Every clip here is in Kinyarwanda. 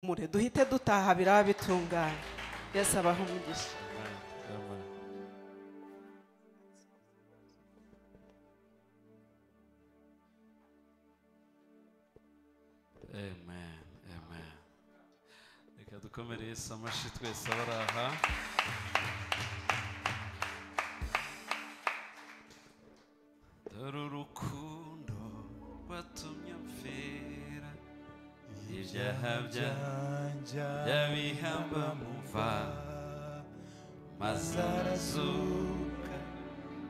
mure duhite dutaha biraba bitunganye yesu abaha umugisha amen amen reka dukomere yesu amashi twese abari aha dore urukundo rwatumye mfera ibyaha byanjye byabihamba mu mva maze arazuka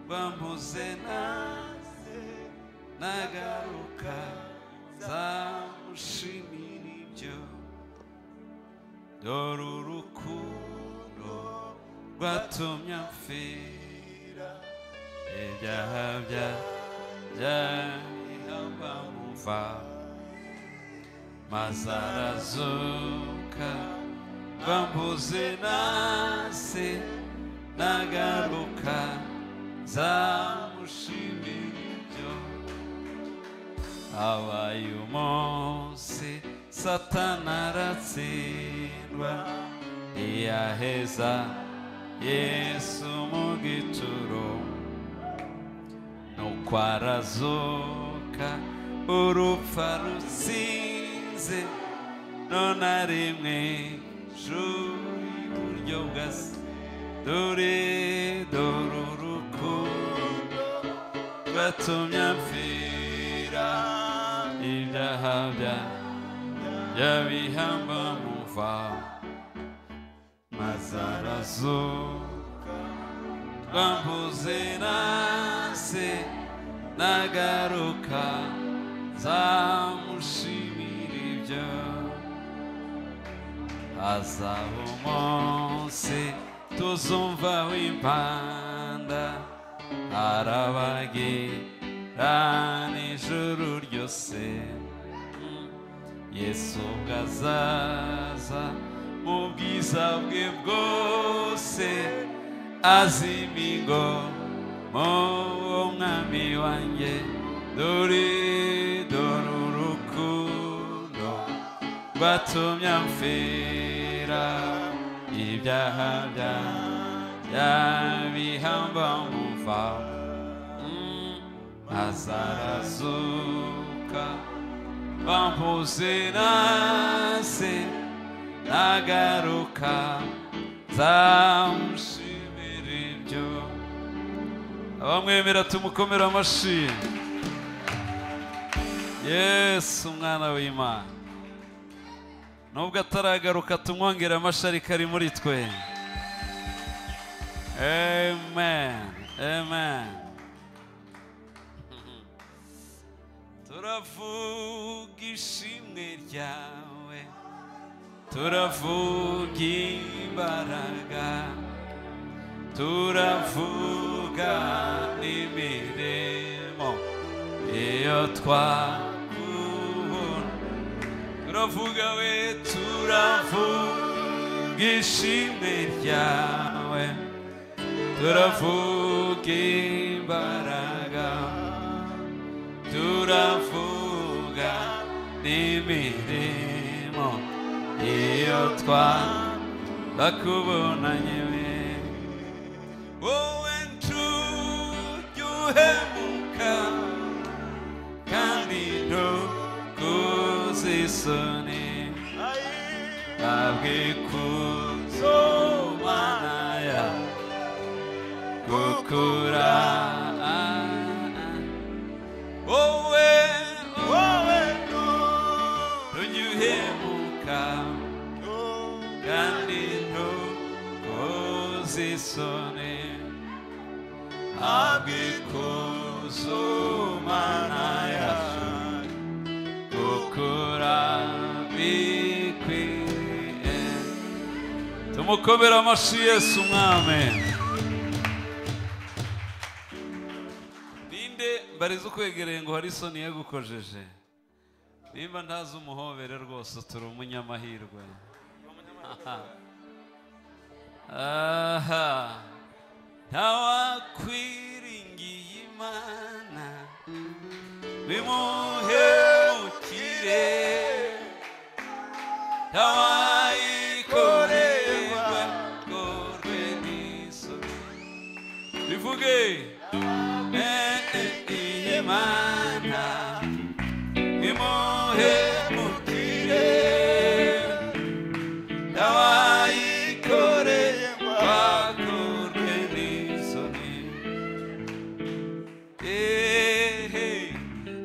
bampoze naze nagaruka nzamushimira ibyo dore urukundo rwatumye amfira ibyaha byabihamba mu mva mazarazuka bambuze nase nagaruka zamushimira ibyo abaye umunsi satana aratsindwa ntiyaheza yesu mu gituro nuko arazuka urupfa rutsinze none ari mu ijuru iburyo bwa se dore dore urukundo rwatumye amfira ibyaha bya byabihamba mu mva maze arazuka twambuze nase nagaruka nzamushimira ibyo hazaba umunsi tuzumva w'impanda arabagira n'ijuru ryose yesu ubwo azaza mu bwiza bwe bwose azima ingomo umwami wanjye dore dore urukundo rwatumye amfera ibyaha byanjye bihamba mu mva Mm, maze arazuka bampuze nase nagaruka nzamushimira ibyo abamwemera tumukomere amashyi yesu umwana w'imana nubwo ataragaruka tumwongere amashyi ariko ari muri twe amen amen turavuga ishimwe ryawe turavuga imbaraga turavuga imirimo iyo twakubona turavuga we turavuga ishimwe ryawe turavuga imbaraga turavuga n'imirimo iyo twakubonanye we wowe nshuti uhemuka kandi ntukuze isoni ntabwo ikuzo mana ya gukura wowe wowe ntujya uhemuka kandi ntukuze isoni abikuzo mana yacu gukura bikwiye tumukobera amashyi yesu umwami ninde mbariza ukwegereye ngo hari isoni yagukojeje nimba ntazi umuhobere rwose turi umunyamahirwe aha ntawakwiringiye imana bimuhemukire abayikorerwa rwe n'isuku bivuge imana imuhe mukire abayikorerwa rwe n'isuku Ehe,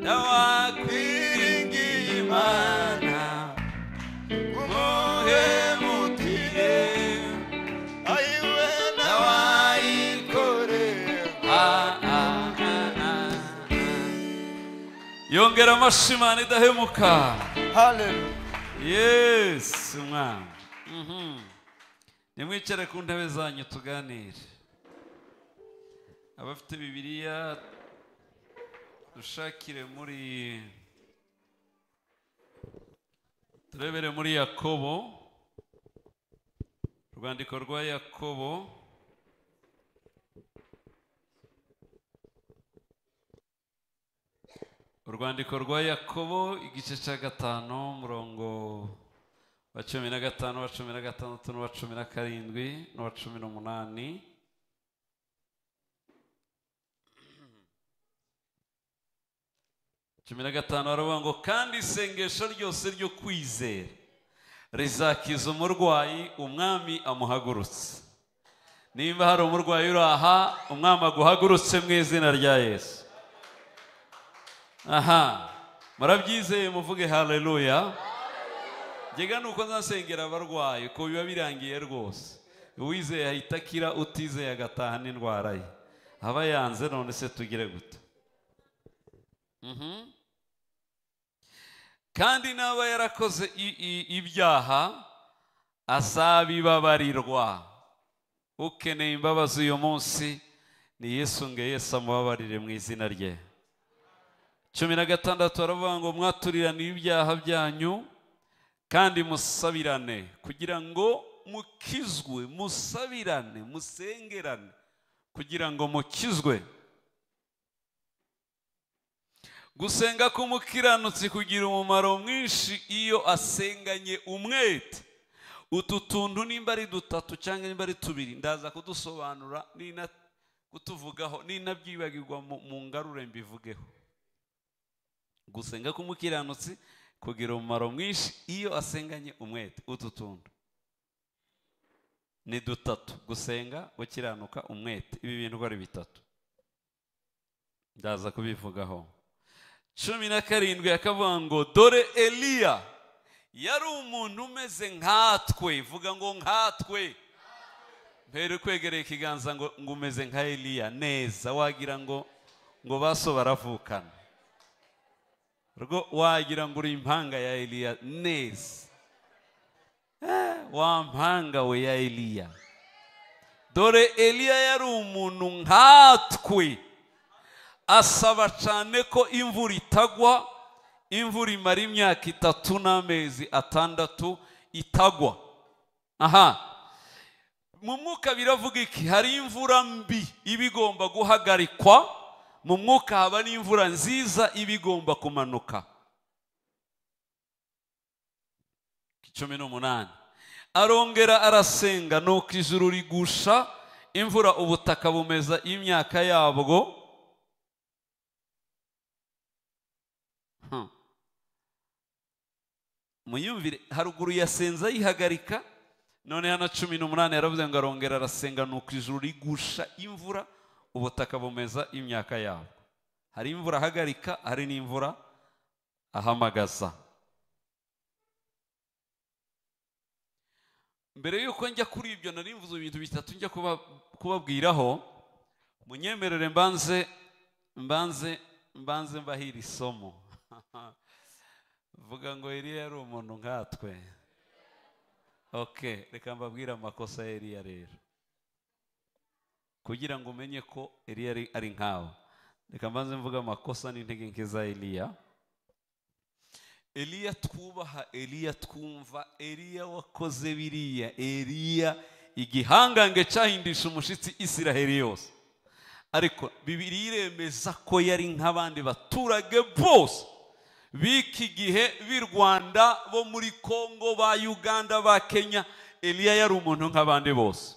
nawakwiringiye Imana, muhemukire, nawayikorera. Ah, ah, ah, ah. yongera amashyi imana idahemuka yesu mwana Mhm. nimwicare ku ntebe zanyu tuganire abafite bibiliya dushakire muri turebere muri yakobo urwandiko rwa yakobo urwandiko rwa yakobo igice cya gatanu umurongo wa cumi na gatanu wa cumi na gatandatu n'uwa cumi na karindwi n'uwa cumi n'umunani cumi na gatanu baravuga ngo kandi isengesho ryose ryo kwizera rizakiza umurwayi umwami amuhagurutse nimba hari umurwayi uri aha umwami aguhagurutse mu izina rya yesu aha murabyizeye muvuge haleluya gega ni uko nzasengera abarwayi uko biba birangiye rwose uwizeye ahita akira utizeye agataha n'indwara ye aba yanze none se tugire gute Mhm. kandi n'aba yarakoze i- i- ibyaha azabibabarirwa ukeneye imbabazi uyu munsi ni yesu ngo yesu amubabarire mu izina rye cumi na gatandatu baravuga ngo mwaturirane ibyaha byanyu kandi musabirane kugira ngo mukizwe musabirane musengerane kugira ngo mukizwe gusenga k'umukiranutsi kugira umumaro mwinshi iyo asenganye umwete utu tuntu nimba ari dutatu cyangwa nimba ari tubiri ndaza kudusobanura nina kutuvugaho ninabyibagirwa mu mu ngarure mbivugeho gusenga k'umukiranutsi kugira umumaro mwinshi iyo asenganye umwete utu tuntu ni dutatu gusenga gukiranuka umwete ibi bintu uko ari bitatu ndaza kubivugaho cumi na karindwi akavuga ngo dore eliya yari umuntu umeze nkatwe vuga ngo nkatwe mpere kwegereye ikiganza ngo ngo umeze nka eliya neza wagira ngo ngo baso baravukana rwo wagira ngo uri impanga ya eliya neza Eh, wa mpanga we ya eliya dore eliya yari umuntu nkatwe asaba cyane ko imvura itagwa imvura imara imyaka itatu n'amezi atandatu itagwa aha mu mwuka biravuga iki hari imvura mbi iba igomba guhagarikwa mu mwuka haba n'imvura nziza iba igomba kumanuka cumi n'umunani arongera arasenga nuko ijuru rigusha imvura ubutaka bumeza imyaka yabwo Hmm. muyumvire haruguru yasenze ayihagarika noneho na cumi n'umunani yaravuze ngo arongera arasenga nuko ijuru rigusha imvura ubutaka bumeza imyaka yabo hari imvura ahagarika hari n'imvura ahamagaza mbere y'uko njya kuri ibyo nari mvuze ibintu bitatu njya kuba- kubabwiraho munyemerere mbanze mbanze mbanze mbahira isomo vuga ngo Eliya yari umuntu nkatwe ok reka mbabwire amakosa ya Eliya rero kugira ngo umenye ko Eliya ari- ari nkawe reka mbanze mvuga amakosa n'intege nke za Eliya Eliya twubaha Eliya twumva Eliya wakoze biriya Eliya igihangange cyahindisha umushitsi Isiraheli yose ariko bibiri iremeza ko yari nk'abandi baturage bose b'iki gihe b'i rwanda bo muri kongo ba uganda ba kenya eliya yari umuntu nk'abandi bose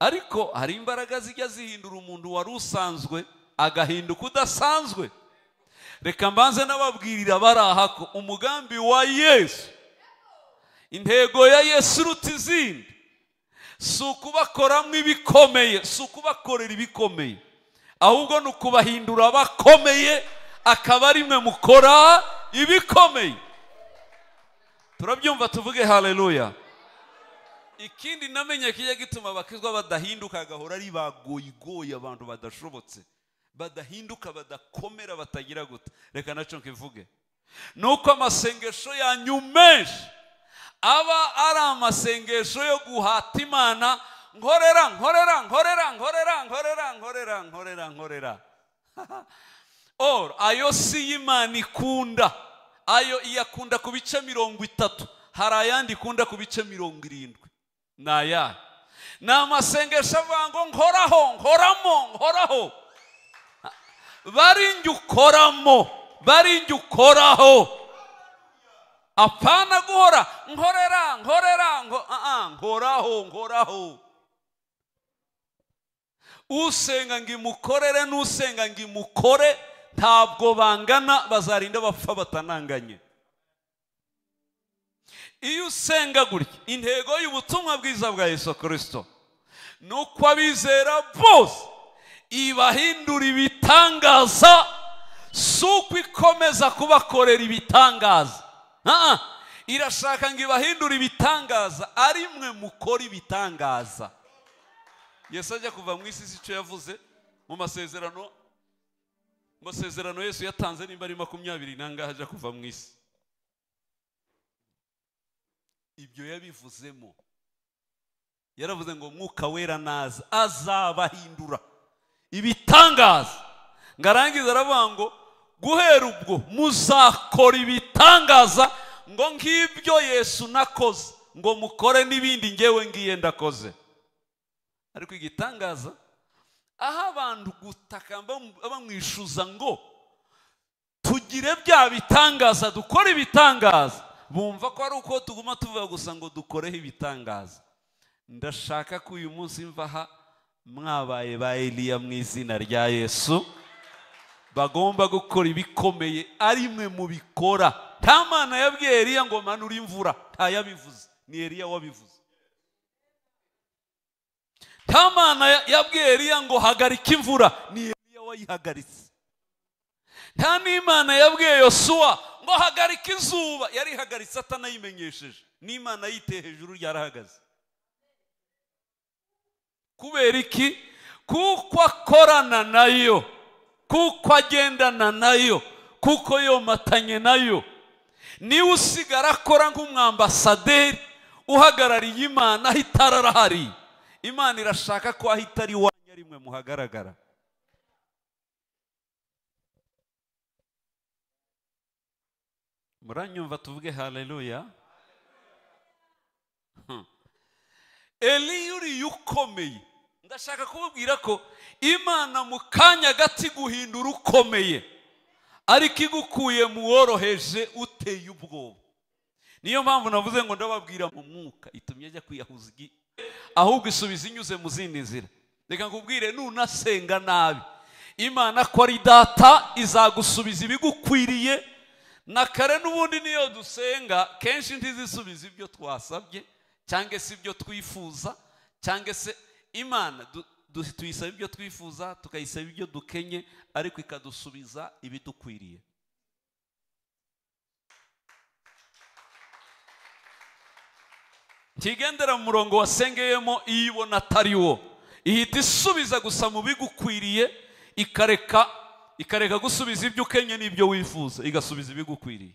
ariko hari imbaraga zijya zihindura umuntu wari usanzwe agahinduka udasanzwe reka mbanze n'ababwirira bari aha ko umugambi wa yesu intego ya yesu iruta izindi si ukubakoramo ibikomeye si ukubakorera ibikomeye ahubwo ni ukubahindura abakomeye akaba ari mwe mukora ibikomeye turabyumva tuvuge haleluya ikindi namenye kijya gituma abakizwa badahinduka gahora ari bagoyigoye abantu badashobotse badahinduka badakomera batagira guta reka nacyo nkivuge ni uko amasengesho yanyu menshi aba ari amasengesho yo guhata imana nkorera nkorera nkorera nkorera nkorera nkorera nkorera nkorera or ayo si y'imana ikunda ayo iyakunda ku bice mirongo itatu hari ayandi ikunda ku bice mirongo irindwi ni ayahe ni amasengesho avuga ngo nkoraho nkoramo nkoraho barinjye ukoramo barinjye ukoraho apana guhora nkorera nkorera ngo ah, ah, nkoraho nkoraho usenga ngo imukorere n'usenga ngo imukore ntabwo bangana bazarinda bapfa batananganye iyo usenga gutya intego y'ubutumwa bwiza bwa yesu kirisito ni uko abizera bose ibahindura ibitangaza si uko ikomeza kubakorera ibitangaza Ah, ah. irashaka ngo ibahindure ibitangaza ari mwe mukora ibitangaza yesu ajya kuva mu isi si icyo yavuze mu masezerano mu masezerano yesu yatanze nimba ari makumyabiri nangahe ajya kuva mu isi ibyo yabivuzemo yaravuze ngo mwuka wera naza azabahindura ibitangaza ngo arangize aravuga ngo guhera ubwo muzakora ibitangaza ngo ngibyo yesu nakoze ngo mukore n'ibindi ngewe ngiye ndakoze ariko igitangaza aho abantu gutaka bam- bamwishuza ngo tugire bya bitangaza dukore ibitangaza bumva ko ari uko tuguma tuvuga gusa ngo dukoreho ibitangaza ndashaka ko uyu munsi mva aha mwabaye ba eliya mu izina rya yesu bagomba gukora ibikomeye ari mwe mubikora nta mana yabwiye eliya ngo manure imvura ntayabivuze ni eliya wabivuze nta mana ya- yabwiye eliya ngo hagarika imvura ni eliya wayihagaritse nta n'imana yabwiye yosuwa ngo hagarika izuba yarihagaritse atanayimenyesheje n'imana yiteye hejuru ryarahagaze kubera iki kuko akorana nayo kuko agendana nayo kuko yomatanye nayo niwe usigara akora nk'umwambasaderi uhagarariye imana aho itara arahari imana irashaka ko aho itari iwanyu ari mwe muhagaragara muranyumva tuvuge haleluya eliya uriya ukomeye ndashaka kubabwira ko imana mu kanya gato iguhindura ukomeye ariko igukuye mu woroheje uteye ubwoba niyo mpamvu navuze ngo ndababwira mu mwuka itumye ajya kwiyahuza igi ahubwo isubiza inyuze mu zindi nzira reka nkubwire nunasenga nabi imana ko ari data izagusubiza ibigukwiriye na kare n'ubundi niyo dusenga kenshi ntizisubiza ibyo twasabye cyangwa se ibyo twifuza cyangwa se imana du- du- tuyisaba ibyo twifuza tukayisaba ibyo dukenye ariko ikadusubiza ibidukwiriye ntigendera mu murongo wasengeyemo iyo ibona atari wo ihita isubiza gusa mu bigukwiriye ikareka ikareka gusubiza ibyo ukenye n'ibyo wifuza igasubiza ibigukwiriye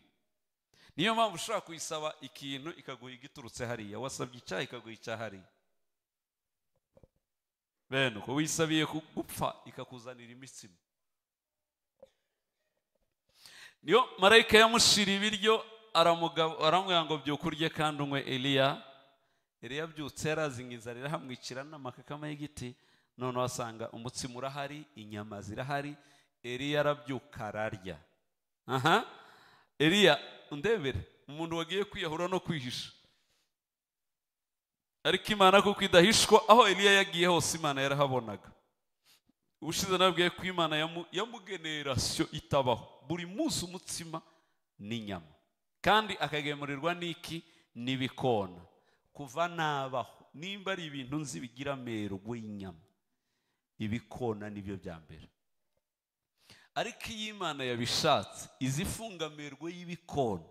niyo mpamvu ushobora kuyisaba ikintu ikaguha igiturutse hariya wasabye icyaha ikaguha icyahariya bene uko wisabiye ku- gupfa ikakuzanira imitsima niyo marayika yamushira ibiryo aramugab- aramubwira ngo byuka urye kandi unywe eliya eliya abyutse yarazinga inzara irahamwicira n'amakakama y'igiti noneho asanga umutsima urahari inyama zirahari eliya arabyuka ararya aha eliya ndebere umuntu wagiye kwiyahura no kwihisha ariko imana kuko idahishwa aho eliya yagiye hose imana yarahabonaga ushize nabwiye ko imana yamu- yamugenerasiyo itabaho buri munsi umutsima n'inyama kandi akagemurirwa n'iki n'ibikona kuva nabaho nimba ari ibintu nzi bigira amerwe y'inyama ibikona nibyo bya mbere ariko iyo imana yabishatse izi fungamerwe y'ibikona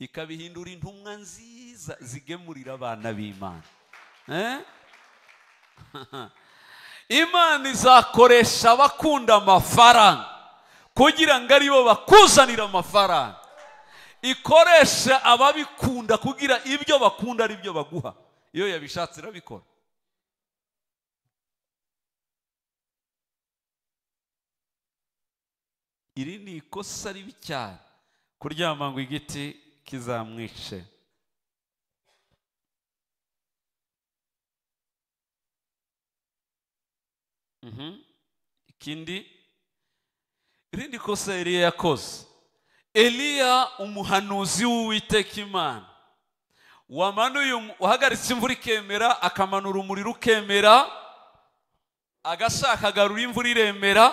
ikabihindura intumwa nziza zigemurira abana b'imana Eh? imana izakoresha abakunda amafaranga kugira ngo aribo bakuzanira amafaranga ikoresha ababikunda kugira ibyo bakunda ari byo baguha iyo yabishatse irabikora iri ni ikosa ribi cyane kuryama ngo igiti kizamwice Mhm. ikindi irindi kosa eliya yakoze eliya umuhanuzi w'uwiteka imana wamanuye umu- wahagaritse imvura ikemera akamanura umuriro ukemera agashaka agarura imvura iremera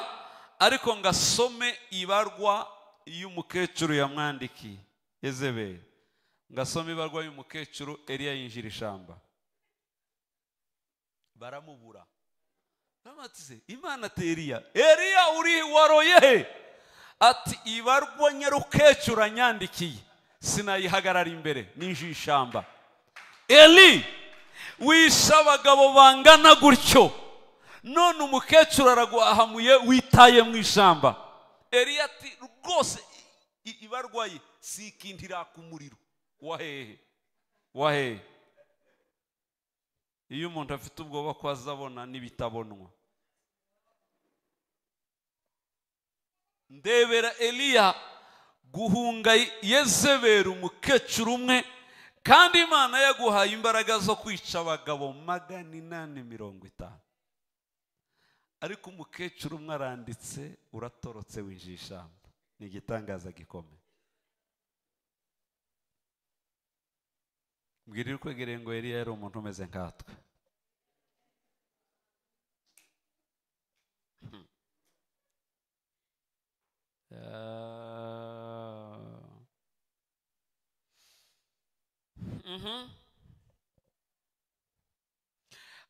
ariko ngo asome ibarwa y'umukecuru yamwandikiye ezeberi ngo asome ibarwa y'umukecuru eliya yinjira ishamba baramubura Bamatize, imana ati eliya eliya uri waroye he ati ibarwa nyarukecuru anyandikiye sinayihagarara imbere n'injira ishamba eli wishe abagabo bangana gutyo none umukecuru araguhahamuye witaye mu ishamba eliya ati rwose i- i- ibarwa ye si ikindi irakumuriro wahehe wahehe iyo umuntu afite ubwoba ko azabona n'ibitabonwa ndebera eliya guhunga yezebera umukecuru umwe kandi imana yaguhaye imbaraga zo kwica abagabo magana inani mirongo itanu ariko umukecuru umwe aranditse uratorotse winjiye ishamba ni igitangaza gikomeye mbwira urukwegereye ngo eliya yari umuntu umeze nkatwe Ah. Mhm.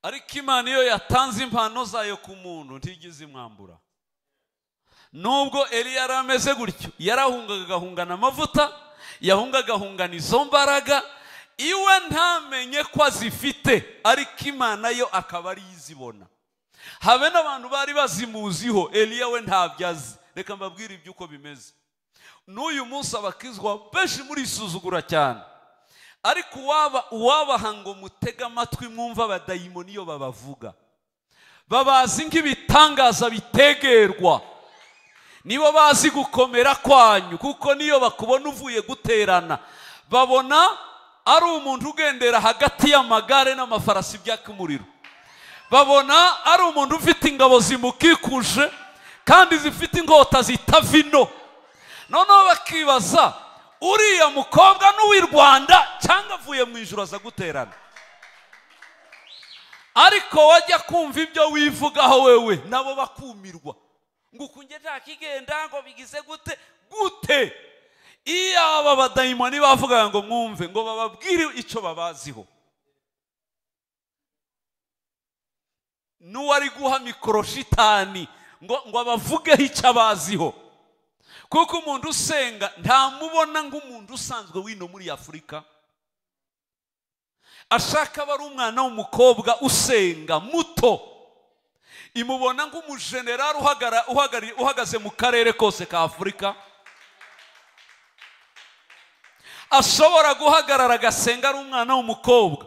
ariko imana iyo yatanze impano zayo ku muntu ntigize imwambura nubwo eliya yari ameze gutyo yarahungaga agahungana amavuta yahungaga agahungana izo mbaraga iwe ntamenye ko azifite ariko imana yo akaba ariyo izibona habe n'abantu bari bazimuziho eliya we ntabyo azi reka mbabwire iby'uko bimeze n'uyu munsi abakizwa benshi murisuzugura cyane ariko uwaba uwabaha ngo mutege amatwi mwumva abadayimoni iyo babavuga babazi nk'ibitangaza bitegerwa nibo bazi gukomera kwanyu kuko niyo bakubona uvuye guterana babona ari umuntu ugendera hagati y'amagare n'amafarasi byaka umuriro babona ari umuntu ufite ingabo zimukikuje kandi zifite inkota zita vino noneho bakibaza uriya mukobwa n'uw'i rwanda cyangwa avuye mu ijoro aza guterana ariko wajya kumva ibyo wivugaho wewe nabo bakumirwa ngo ukunge nta kigenda ngo bigize gute gute iyo aba badayimoni bavugaga ngo mwumve ngo bababwire icyo babaziho n'uwari guha mikoro shitani ngo ngo abavugeho icyo abaziho kuko umuntu usenga ntamubona nk'umuntu usanzwe wino muri afurika ashaka aba ari umwana w'umukobwa usenga muto imubona nk'umujenerali uhagara- uhagarari- uhagaze mu karere kose ka afurika ashobora guhagarara agasenga ari umwana w'umukobwa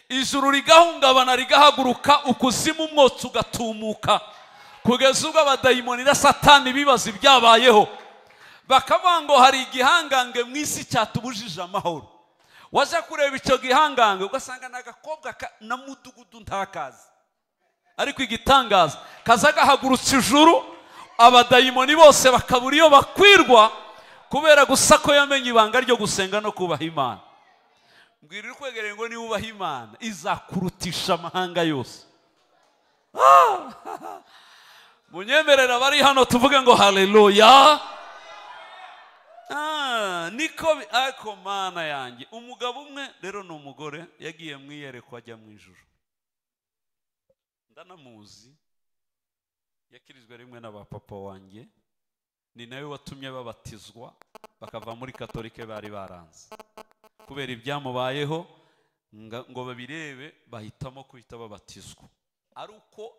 ijuru rigahungabana rigahaguruka ukuzimu umwotsi ugatumuka kugeza ubwo abadayimoni na satani bibaza ibyabayeho bakavuga ngo hari igihangange mu isi cyatubujije amahoro waza kureba icyo gihangange ugasanga ni agakobwa ka- na mudugudu ntakazi ariko igitangaza kaza gahagurutse ijuru abadayimoni bose bakabura iyo bakwirwa kubera gusa ko yamenye ibanga ryo gusenga no kubaha imana mbwira uri kwegereye ngo niba ubaha imana izakurutisha amahanga yose Ah! munyemerera abari hano tuvuge ngo haleluya Ah, niko bi- ariko mana yanjye umugabo umwe rero ni umugore yagiye mu iyerekwa ajya mu ijoro ndanamuzi yakirizwe rimwe na ba papa wanjye ni nawe watumye babatizwa bakava muri katolike bari baranze kubera ibyamubayeho nga- ngo babirebe bahitamo kuhita babatizwa ari uko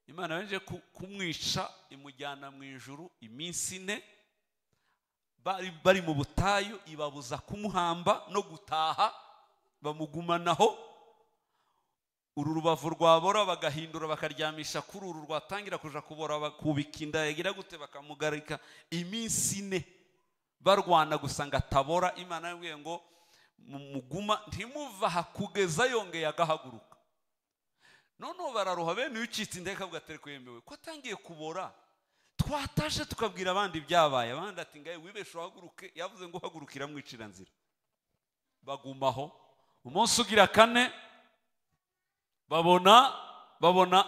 imana yaje ku- kumwica imujyana mu ijuru iminsi ine bari bari mu butayu ibabuza kumuhamba no gutaha bamugumanaho uru rubavu rwabora bagahindura bakaryamisha kuri uru rwatangira kuja kubora bakubika inda yagira gute bakamugarika iminsi ine barwana gusa ngo atabora imana yabwiye ngo muguma ntimuva aha kugeza yongeye agahaguruka noneho bararuha bene ucitse indeka avuga atari kwemewe ko atangiye kubora twatashe tukabwira abandi ibyabaye abandi ati ngaye wibeshe uhaguruke yavuze ngo uhagurukira amwicira nzira bagumaho umunsi ugira kane babona babona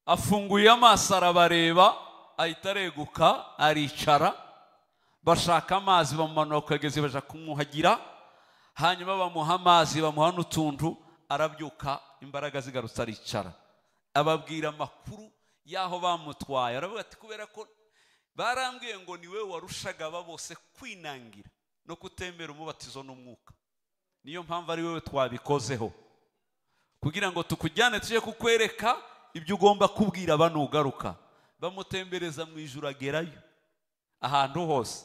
afunguye amaso arabareba ahita areguka aricara bashaka amazi bamumanura ku kagezi baja kumwuhagira hanyuma bamuha amazi bamuha n'utuntu arabyuka imbaraga zigarutse aricara ababwira amakuru y'aho bamutwaye aravuga ati kubera ko barambwiye ngo niwe warushaga aba bose kwinangira no kutemera umubatizo n'umwuka niyo mpamvu ari wowe twabikozeho kugira ngo tukujyane tujye kukwereka ibyo ugomba kubwira banugaruka bamutembereza mu ijuru agerayo ahantu hose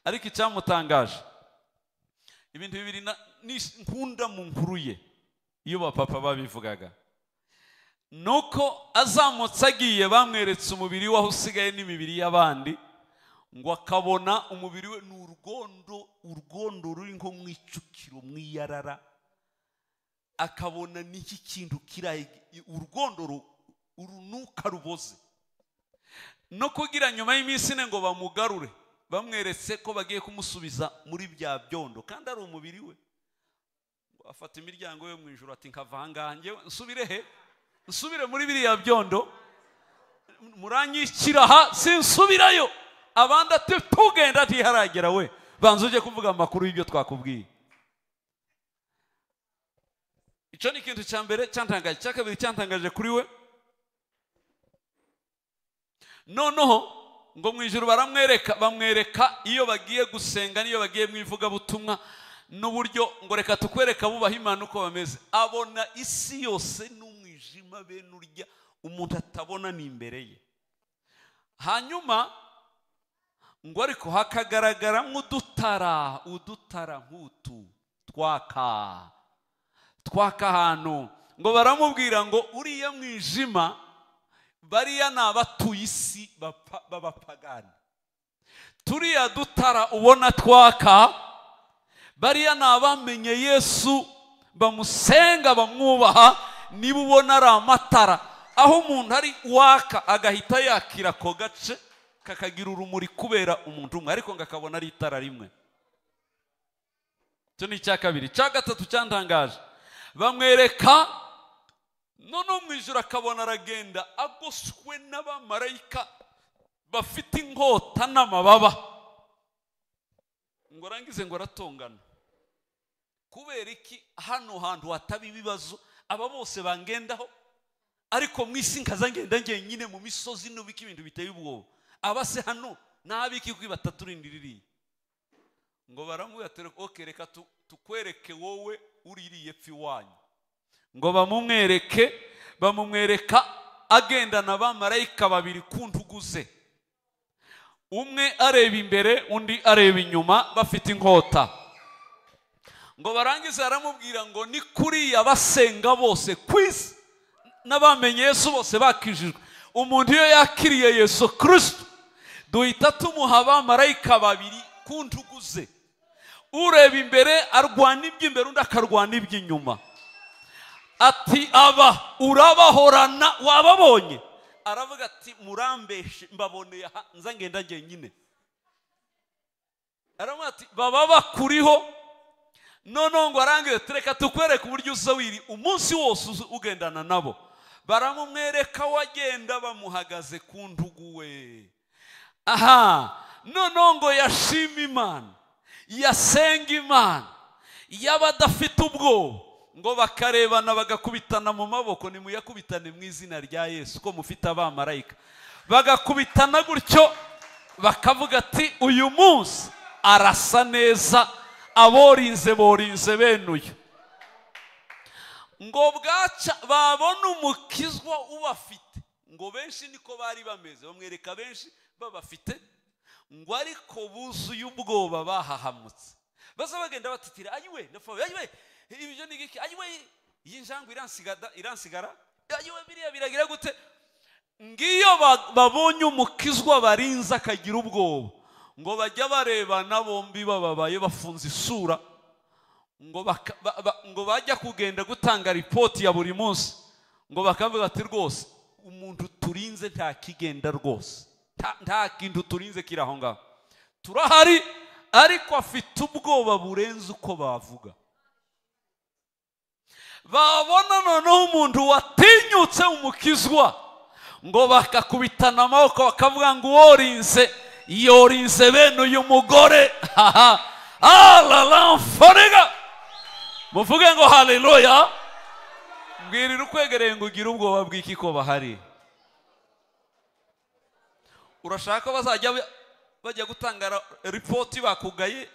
ariko icyamutangaje ibintu bibiri na- ni- nkunda mu nkuru ye iyo bapapa babivugaga ni uko azamutse agiye bamweretse umubiri we aho usigaye n'imibiri y'abandi ngo akabona umubiri we ni urwondo urwondo ruri nko mu icukiro mu iyarara akabona n'iki kintu kiraye urwondo ru- urunuka ruboze no kugira nyuma y'iminsi ine ngo bamugarure bamweretse ko bagiye kumusubiza muri bya byondo kandi ari umubiri we Ngo afata imiryango yo mu ijoro ati nkava aha ngaha njyewe nsubire he nsubire muri biriya byondo muranyikira aha sinsubirayo abandi ati tugenda ntiharagera we banza ujye kuvuga amakuru y'ibyo twakubwiye icyo ni ikintu cya mbere cyantangaje icya kabiri cyantangaje kuri we noneho ngo mu ijoro baramwereka bamwereka iyo bagiye gusenga n'iyo bagiye mu ivugabutumwa n'uburyo ngo reka tukwereka bubaha imana uko bameze abona isi yose n'umwijima bene urya umuntu atabona ni imbere ye hanyuma ngo ariko hakagaragara nk'udutara udutara nk'utu twaka twaka ahantu ngo baramubwira ngo uriya mwijima bariya ni abatuye isi bapa- b'abapagani turiya dutara ubona twaka bariya ni abamenye yesu bamusenga bamwubaha niba ubona ari amatara aho umuntu ari waka agahita yakira ako gace kakagira urumuri kubera umuntu umwe ariko ngo akabona ari itara rimwe icyo ni icya kabiri icya gatatu cyantangaje bamwereka noneho mu ijoro akabona aragenda agoswe n'abamarayika bafite inkota n'amababa ngo arangize ngo aratongana kubera iki hano hantu hataba ibibazo aba bose bangendaho ariko mu isi nkaza ngenda ngenyine mu misozi n'ubika ibintu biteye ubwoba aba se hano n'abiki kuko ibataturindira iriya ngo baramubwira ati oke reka tu- tukwereke wowe uririye pfi wanyu ngo bamumwereke bamumwereka agendana abamarayika babiri ku ntugu ze umwe areba imbere undi areba inyuma bafite inkota ngo barangize baramubwira ngo ni kuriya basenga bose ku isi n'abamenye yesu bose bakijijwe umuntu iyo yakiriye yesu kirisito duhita tumuha abamarayika babiri ku ntugu ze ureba imbere arwana iby'imbere undi akarwana iby'inyuma ati aba urabahorana wababonye aravuga ati murambeshe mbaboneye aha nza ngenda njyenyine aravuga ati baba bakuriho noneho ngo arangire tureka tukwereke uburyo uza wiri umunsi wose uza ugendana nabo baramumwereka wagenda bamuhagaze ku ntugu we aha noneho ngo yashima imana yasenga imana y'abadafite ubwoba ngo bakarebana bagakubitana mu maboko nimuyakubitane mu izina rya yesu ko mufite abamarayika bagakubitana gutyo bakavuga ati uyu munsi arasa neza aborinze borinze benuye ngo bwaca babona umukizwa ubafite ngo benshi niko bari bameze bamwereka benshi babafite ngo ariko buzuye ubwoba bahahamutse baza bagenda batitira ayiwe ndafawe ayiwe ibyo ni iki ayiwe iyi njangwe iransigada- iransigara ayiwe biriya biragira gute ngiyo ba- babonye umukizwa barinze akagira ubwoba ngo bajya barebana bombi bababaye bafunze isura ngo baka- ba- ba- ngo bajya kugenda gutanga ripoti ya buri munsi ngo bakavuga ati rwose umuntu turinze nta kigenda rwose nta- nta kintu turinze kiri aho ngaho turahari ariko afite ubwoba burenze uko bavuga babona noneho umuntu watinyutse umukizwa ngo bakakubitana amaboko bakavuga ngo uworinze yorinze bene uyu mugore haha araramfariga muvuge ngo haleluya mbwirira ukwegereye ngo ugire ubwoba bw'iki ko bahari urashaka ko bazajya ba- bajya gutanga ra- ripoti bakugaye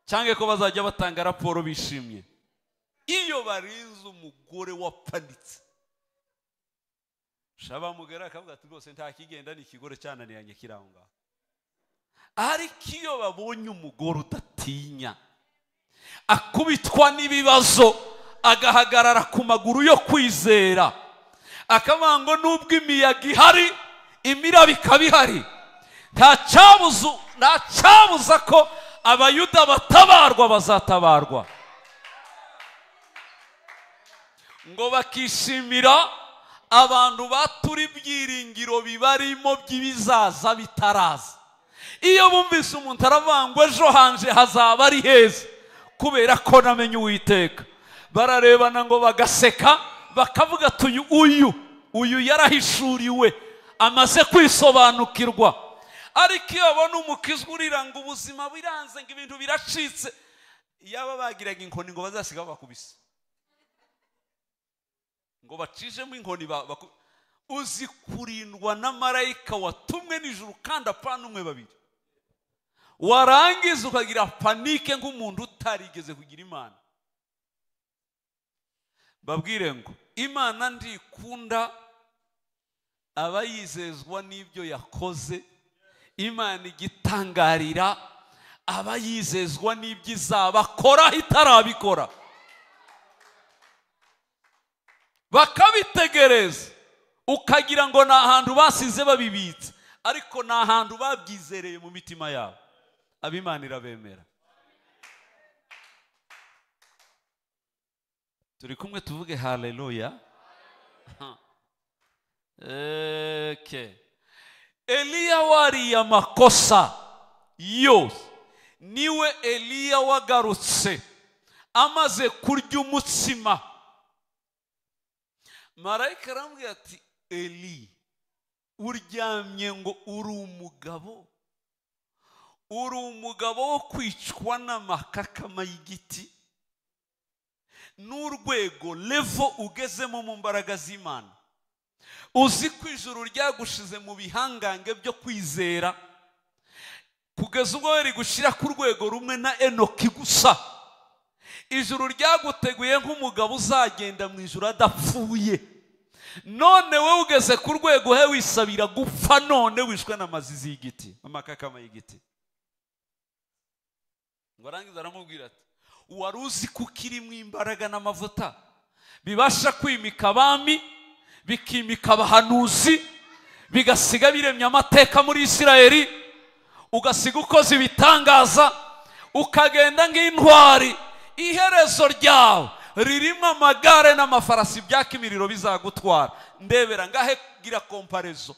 cyangwa ko bazajya batanga raporo bishimye iyo barinze umugore wapanitse shaba mugera akavuga ati rwose nta kigenda ni ikigore cyananiranye kiri aho ngaho ariko iyo babonye umugore udatinya akubitwa n'ibibazo agahagarara ku maguru yo kwizera akavuga ngo nubwo imiyaga ihari imiraba ikaba ihari nta cyabuzu- nta cyabuza ko abayuda batabarwa bazatabarwa ngo bakishimira abantu batura ibyiringiro bibarimo by'ibizaza bitaraza iyo bumvise umuntu aravuga ngo ejo hanje hazaba ari heza kubera ko namenye uwiteka bararebana ngo bagaseka bakavuga ati uyu uyu uyu yarahishuriwe amaze kwisobanukirwa ariko iyo babona umukizwa urira ngo ubuzima biranze ngo ibintu biracitse yaba bagiraga inkoni ngo bazasiga bakubise ngo bacishemo inkoni ba- baku- uzi kurindwa na marayika watumwe n'ijuru kandi apana umwe babiri warangiza ukagira panike nk'umuntu utarigeze kugira imana babwire ngo imana ndikunda aba yizezwa n'ibyo yakoze imana igitangarira aba yizezwa n'ibyo izaba koraho itarabikora bakabitegereza ukagira ngo ni ahantu basize babibitse ariko ni ahantu babyizereye mu mitima yabo abimana irabemera turi kumwe tuvuge haleluya Okay. eliya wariye amakosa yose niwe eliya wagarutse amaze kurya umutsima marayika arambwira ati eli uryamye ngo uri umugabo uri umugabo wo kwicwa n'amakakama y'igiti n'urwego levo ugezemo mu mbaraga z'imana uzi ko ijuru ryagushize mu bihangange byo kwizera kugeza ubwo wari gushyira ku rwego rumwe na enoki gusa ijuru ryaguteguye nk'umugabo uzagenda mu ijuru adapfuye none wowe ugeze ku rwego he wisabira gupfa none wishwe n'amazizi y'igiti amakakama y'igiti ngo arangiza aramubwira ati wari uzi ko ukirimo imbaraga n'amavuta bibasha kwimika abami bikimika abahanuzi bigasiga biremye amateka muri isirayeli ugasiga ukoze ibitangaza ukagenda nk'intwari iherezo ryawe ririmo amagare n'amafarasi byaka imiriro bizagutwara ndebera ngahe gira komparezo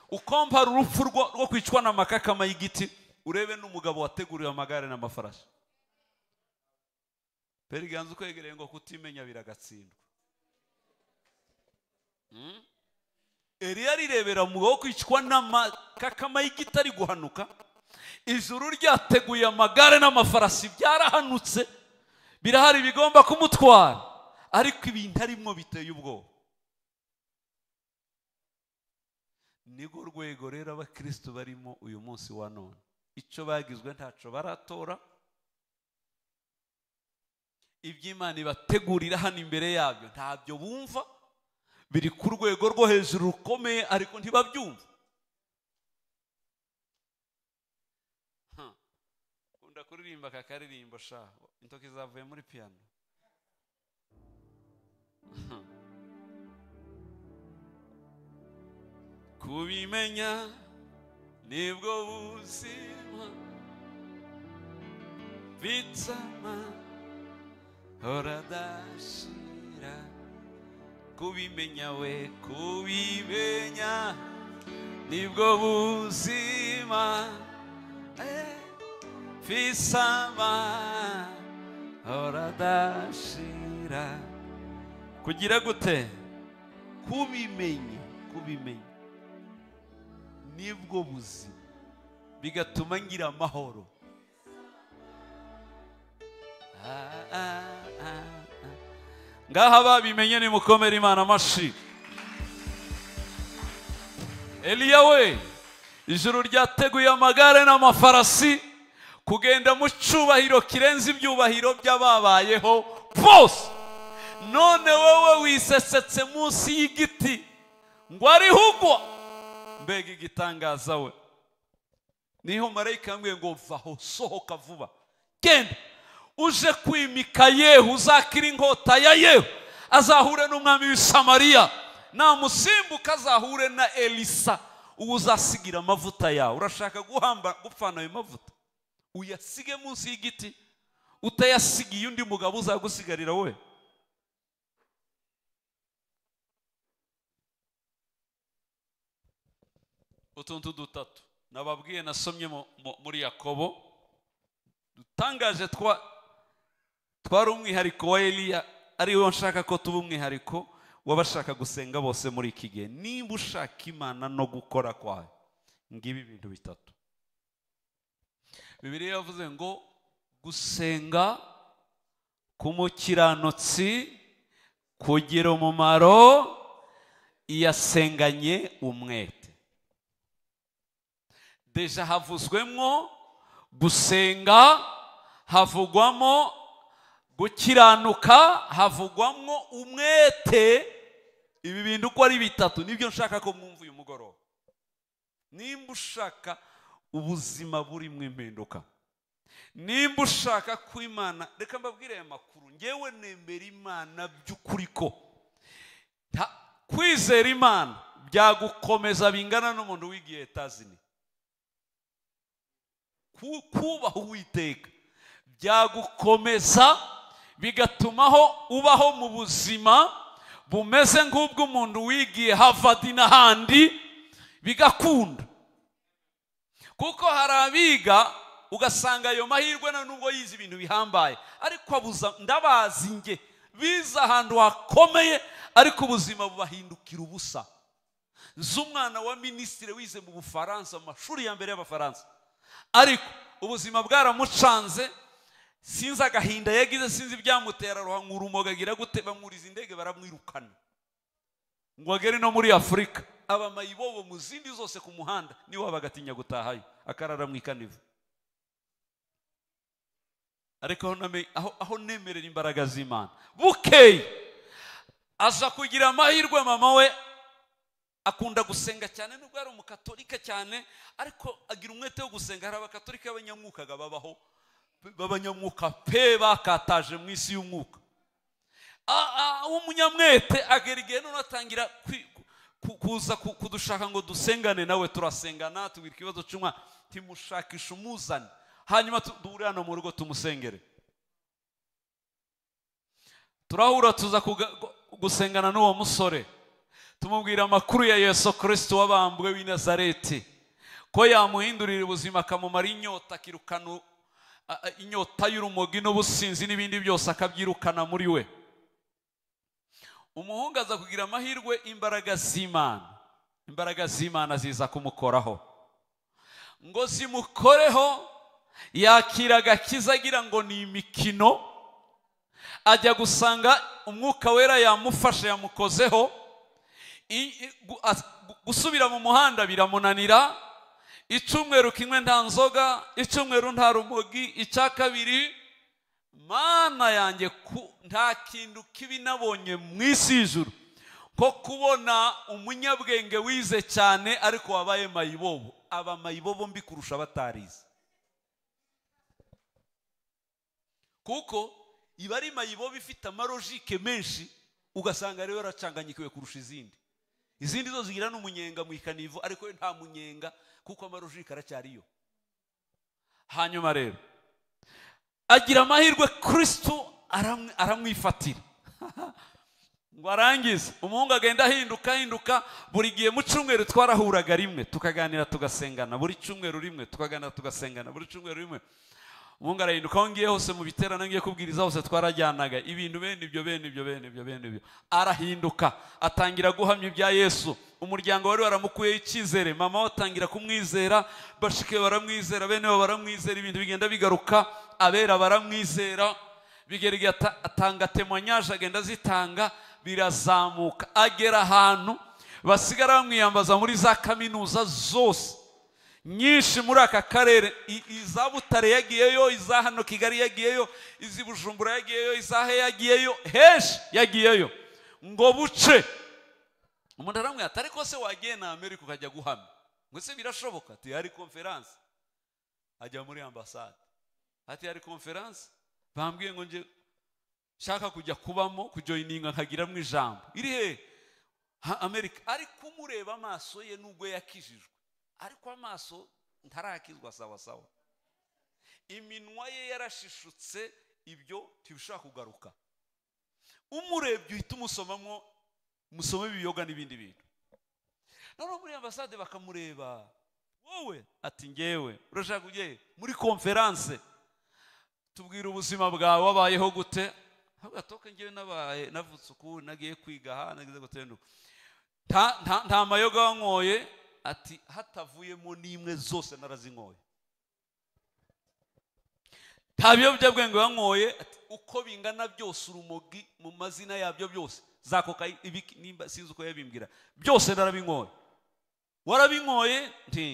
ukompara urupfu rwo, rwo kwicwa n'amakakama y'igiti urebe n'umugabo wateguriwe amagare n'amafarashi periganza ukwegereye ngo kutimenya biragatsindwa Mm? eliya arirebera mu wo kwicwa n'amakakama y'igiti ari guhanuka ijuru ryateguye amagare n'amafarasi byarahanutse birahari bigomba kumutwara ariko ibintu arimo biteye ubwoba nirwo rwego rero abakirisitu barimo uyu munsi wa none icyo bagizwe ntacyo baratora iby'imana ibategurira hano imbere yabyo ntabyo bumva biri ku rwego rwo hejuru rukomeye ariko ntibabyumva Hmm. ukunda kuririmba aka karirimbo sha intoki zavuye muri piyano Hmm. kubimenya nibwo buzima bitsama horadashira kubimenya we kubimenya nibwo buzima Eh, fisama horadashira kugira gute kubimenya kubimenya nibwo buzima bigatuma ngira amahoro Ah, ah, ah, ah. ngaha babimenye nimukomere imana amashyi eliya we ijuru ryateguye amagare n'amafarasi kugenda mu cyubahiro kirenze ibyubahiro by'ababayeho bose none wowe wisesetse munsi y'igiti ngo arihugwa mbega igitangaza we niho marayika yambwiye ngo vaho sohoka vuba genda uje kwimika yehu uzakira inkota ya yehu azahure n'umwami w'isamariya namusimbuka azahure na elisa ubu uzasigira amavuta yawe urashaka guhamba gupfana ayo mavuta uyasige munsi y'igiti utayasigiye undi mugabo uzagusigarira we utuntu dutatu nababwiye nasomye mu- mu- muri yakobo dutangaje twa twari umwihariko wa eliya ariwo nshaka ko tuba umwihariko w'abashaka gusenga bose muri iki gihe niba ushaka imana no gukora kwayo ngibi ibintu bitatu bibiliya yavuze ngo gusenga k'umukiranutsi kugira umumaro yasenganye umwete deja havuzwemo gusenga havugwamo gukiranuka havugwamo umwete ibi bintu uko ari bitatu nibyo nshaka ko mwumva uyu mugoroba nimba ushaka ubuzima burimo impinduka nimba ushaka ko imana reka mbabwire aya makuru ngewe nemera imana by'ukuri ko Nta- kwizera imana byagukomeza bingana n'umuntu wigiye etazini ku- kubaha uwiteka byagukomeza bigatumaho ubaho mu buzima bumeze nk'ubw'umuntu wigiye havadi n'ahandi bigakunda kuko hari abiga ugasanga ayo mahirwe na nubwo yize ibintu bihambaye ariko abuza ndabazi nge bize ahantu hakomeye ariko ubuzima bubahindukira ubusa nzi umwana wa minisitiri wize mu bufaransa mu mashuri ya mbere y'abafaransa ariko ubuzima bwaramucanze sinzi agahinda yagize sinzi ibyamutera ruhangura umoga agira gute bamwuriza indege baramwirukana ngo agere no muri afurika abamayibobo mu zindi zose ku muhanda niwaba agatinya gutahayo akarara mu ikanivu ariko aho name- aho- aho nemerera imbaraga z'imana bukeye aza kugira amahirwe mama we akunda gusenga cyane nubwo ari umukatolika cyane ariko agira umwete wo gusenga hari abakatolika b'abanyamwukaga babaho b'abanyamwuka pe bakataje mu isi y'umwuka A- a- umunyamwete agera igihe none atangira kwi- ku- kuza ku- kudushaka ngo dusengane nawe turasengana tubwira ikibazo cy'umwana timushakisha umuzane hanyuma tu- duhure hano mu rugo tumusengere turahura tuza kuga- gu- gusengana n'uwo musore tumubwira amakuru ya yesu kirisito w'abambwe w'i nazareti ko yamuhindurira ubuzima akamumara inyota akirukana a- a- inyota y'urumogi n'ubusinzi n'ibindi byose akabyirukana muri we umuhungu aza kugira amahirwe imbaraga z'imana imbaraga z'imana ziza kumukoraho ngo zimukoreho yakira agakiza agira ngo ni imikino ajya gusanga umwuka wera yamufashe yamukozeho I- i- gu- as- gu- gusubira mu muhanda biramunanira icyumweru kimwe nta nzoga icyumweru nta rumogi icya kabiri mana yanjye ku- nta kintu kibi nabonye mu isi y'ijuru ko kubona umunyabwenge wize cyane ariko wabaye mayibobo aba mayibobo mbi kurusha abatarize kuko iba ari mayibobo ifite amarojike menshi ugasanga rero yaracanganyikiwe kurusha izindi izindi zo zigira n'umunyenga mu ikanivo ariko we nta munyenga kuko amarojike aracyariyo hanyuma rero agira amahirwe kirisitu aramwi- aramwifatira ngo arangize umuhungu agenda ahinduka ahinduka buri gihe mu cyumweru twarahuraga rimwe tukaganira tugasengana buri cyumweru rimwe tukaganira tugasengana buri cyumweru rimwe umuhungu arahinduka aho ngiye hose mu biterane ngiye kubwiriza hose twarajyanaga ibintu bene ibyo bene ibyo bene ibyo bene ibyo arahinduka atangira guhamya ibya yesu umuryango wari waramukuyeho icyizere mama we atangira kumwizera bashike baramwizera bene bo baramwizera ibintu bigenda bigaruka abera baramwizera bigera igihe ata- atanga temanyaje agenda azitanga birazamuka agera ahantu basigara bamwiyambaza muri za kaminuza zose nyinshi muri aka karere I- iza butare yagiyeyo iza hano kigali yagiyeyo izi bujumbura yagiyeyo iza he yagiyeyo henshi yagiyeyo ngo buce umuntu aramwihata ariko se wagiye na amerika ukajya guhamya ngo se birashoboka ati hari konferanse ajya muri ambasade ati hari konferanse bambwiye ngo njye nshaka kujya kubamo kujoyininga nkagiramo ijambo iri he ha amerika ariko umureba amaso ye nubwo yakijijwe ariko amaso ntarakizwa sawa sawa iminwa ye yarashishutse ibyo ntibishobora kugaruka umurebye uhita umusomamo musome ibiyoga n'ibindi bintu noneho muri ambasade bakamureba wowe ati ngewe urashaka kujyayo muri konferanse tubwira ubuzima bwawe wabayeho gute ahubwo gatoke ngewe nabaye navutse uku nagiye kwiga aha nagize gute nuku nta nta- nta mayoga wanyoye ati hatavuyemo n'imwe zose narazinyoye nta biyobyabwenge wanyoye ati uko bingana byose urumogi mu mazina yabyo byose za koka ibiki- nimba sinzi uko yabimbwira byose narabinyoye warabinyoye nti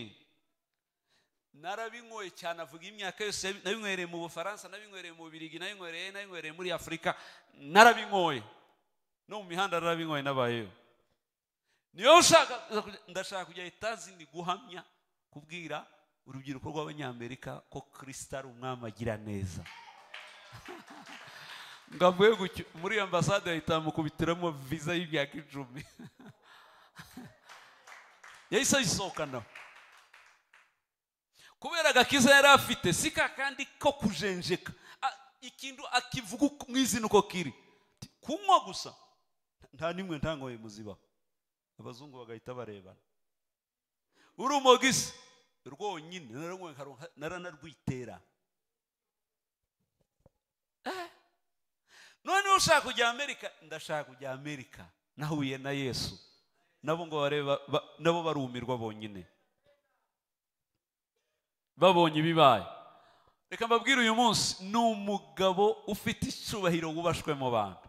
narabinyoye cyane avuga imyaka yose yabi- nabinyohereye mu bufaransa nabinyohereye mu birigi nabinyohereye nabinyohereye muri afurika narabinyoye no mu mihanda narabinyoye nabayeho niyo ushaka ndashaka kujya etazi ndi guhamya kubwira urubyiruko rw'abanyamerika ko kirisita ari umwami agira neza ngo avuye gutyo muri ambasade ahita amukubitiramo viza y'imyaka icumi yahise ayisohokana kubera agakiza yari afite si ka kandi ko kujenjeka A- ikintu akivuga uko- mu izina uko kiri Ati, kunywa gusa nta n'imwe ntangoye muzibaho abazungu bagahita barebana urumogi se rwonyine naranywe nkaronka- naranarwitera Eh. noneho ushaka kujya amerika ndashaka kujya amerika nahuye na yesu nabo ngo bareba ba- nabo barumirwa bonyine babonye ibibaye reka mbabwire uyu munsi ni umugabo ufite icyubahiro wubashwe mu bantu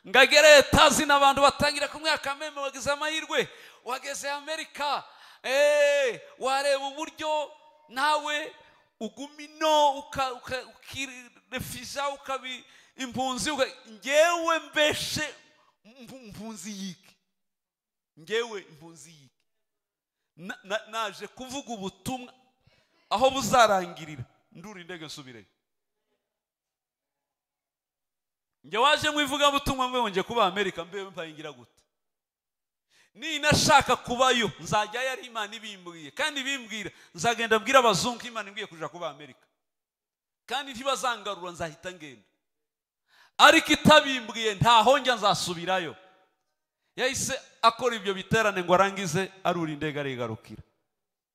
ngagere etazi n'abantu batangira kumwaka meme wagize amahirwe wageze amerika Eh, wareba uburyo nawe uguma ino uka- uka- ukirefiza ukabi impunzi uka- ngewe mbeshe mpu- mpunzi yiki ngewe impunzi yiki Na- na- naje kuvuga ubutumwa aho buzarangirira ndura indege nsubireyo njye waje mu ivugabutumwa mbe wongeye kuba amerika mbe mpangira gute ninashaka kubayo nzajya yari imana ibimbwiye kandi ibimbwira nzagenda mbwira abazungu ko imana imbwiye kuja kuba amerika kandi ntibazangarura nzahita ngenda ariko itabimbwiye ntaho njya nzasubirayo yahise akora ibyo biterane ngo arangize arura indege arigarukira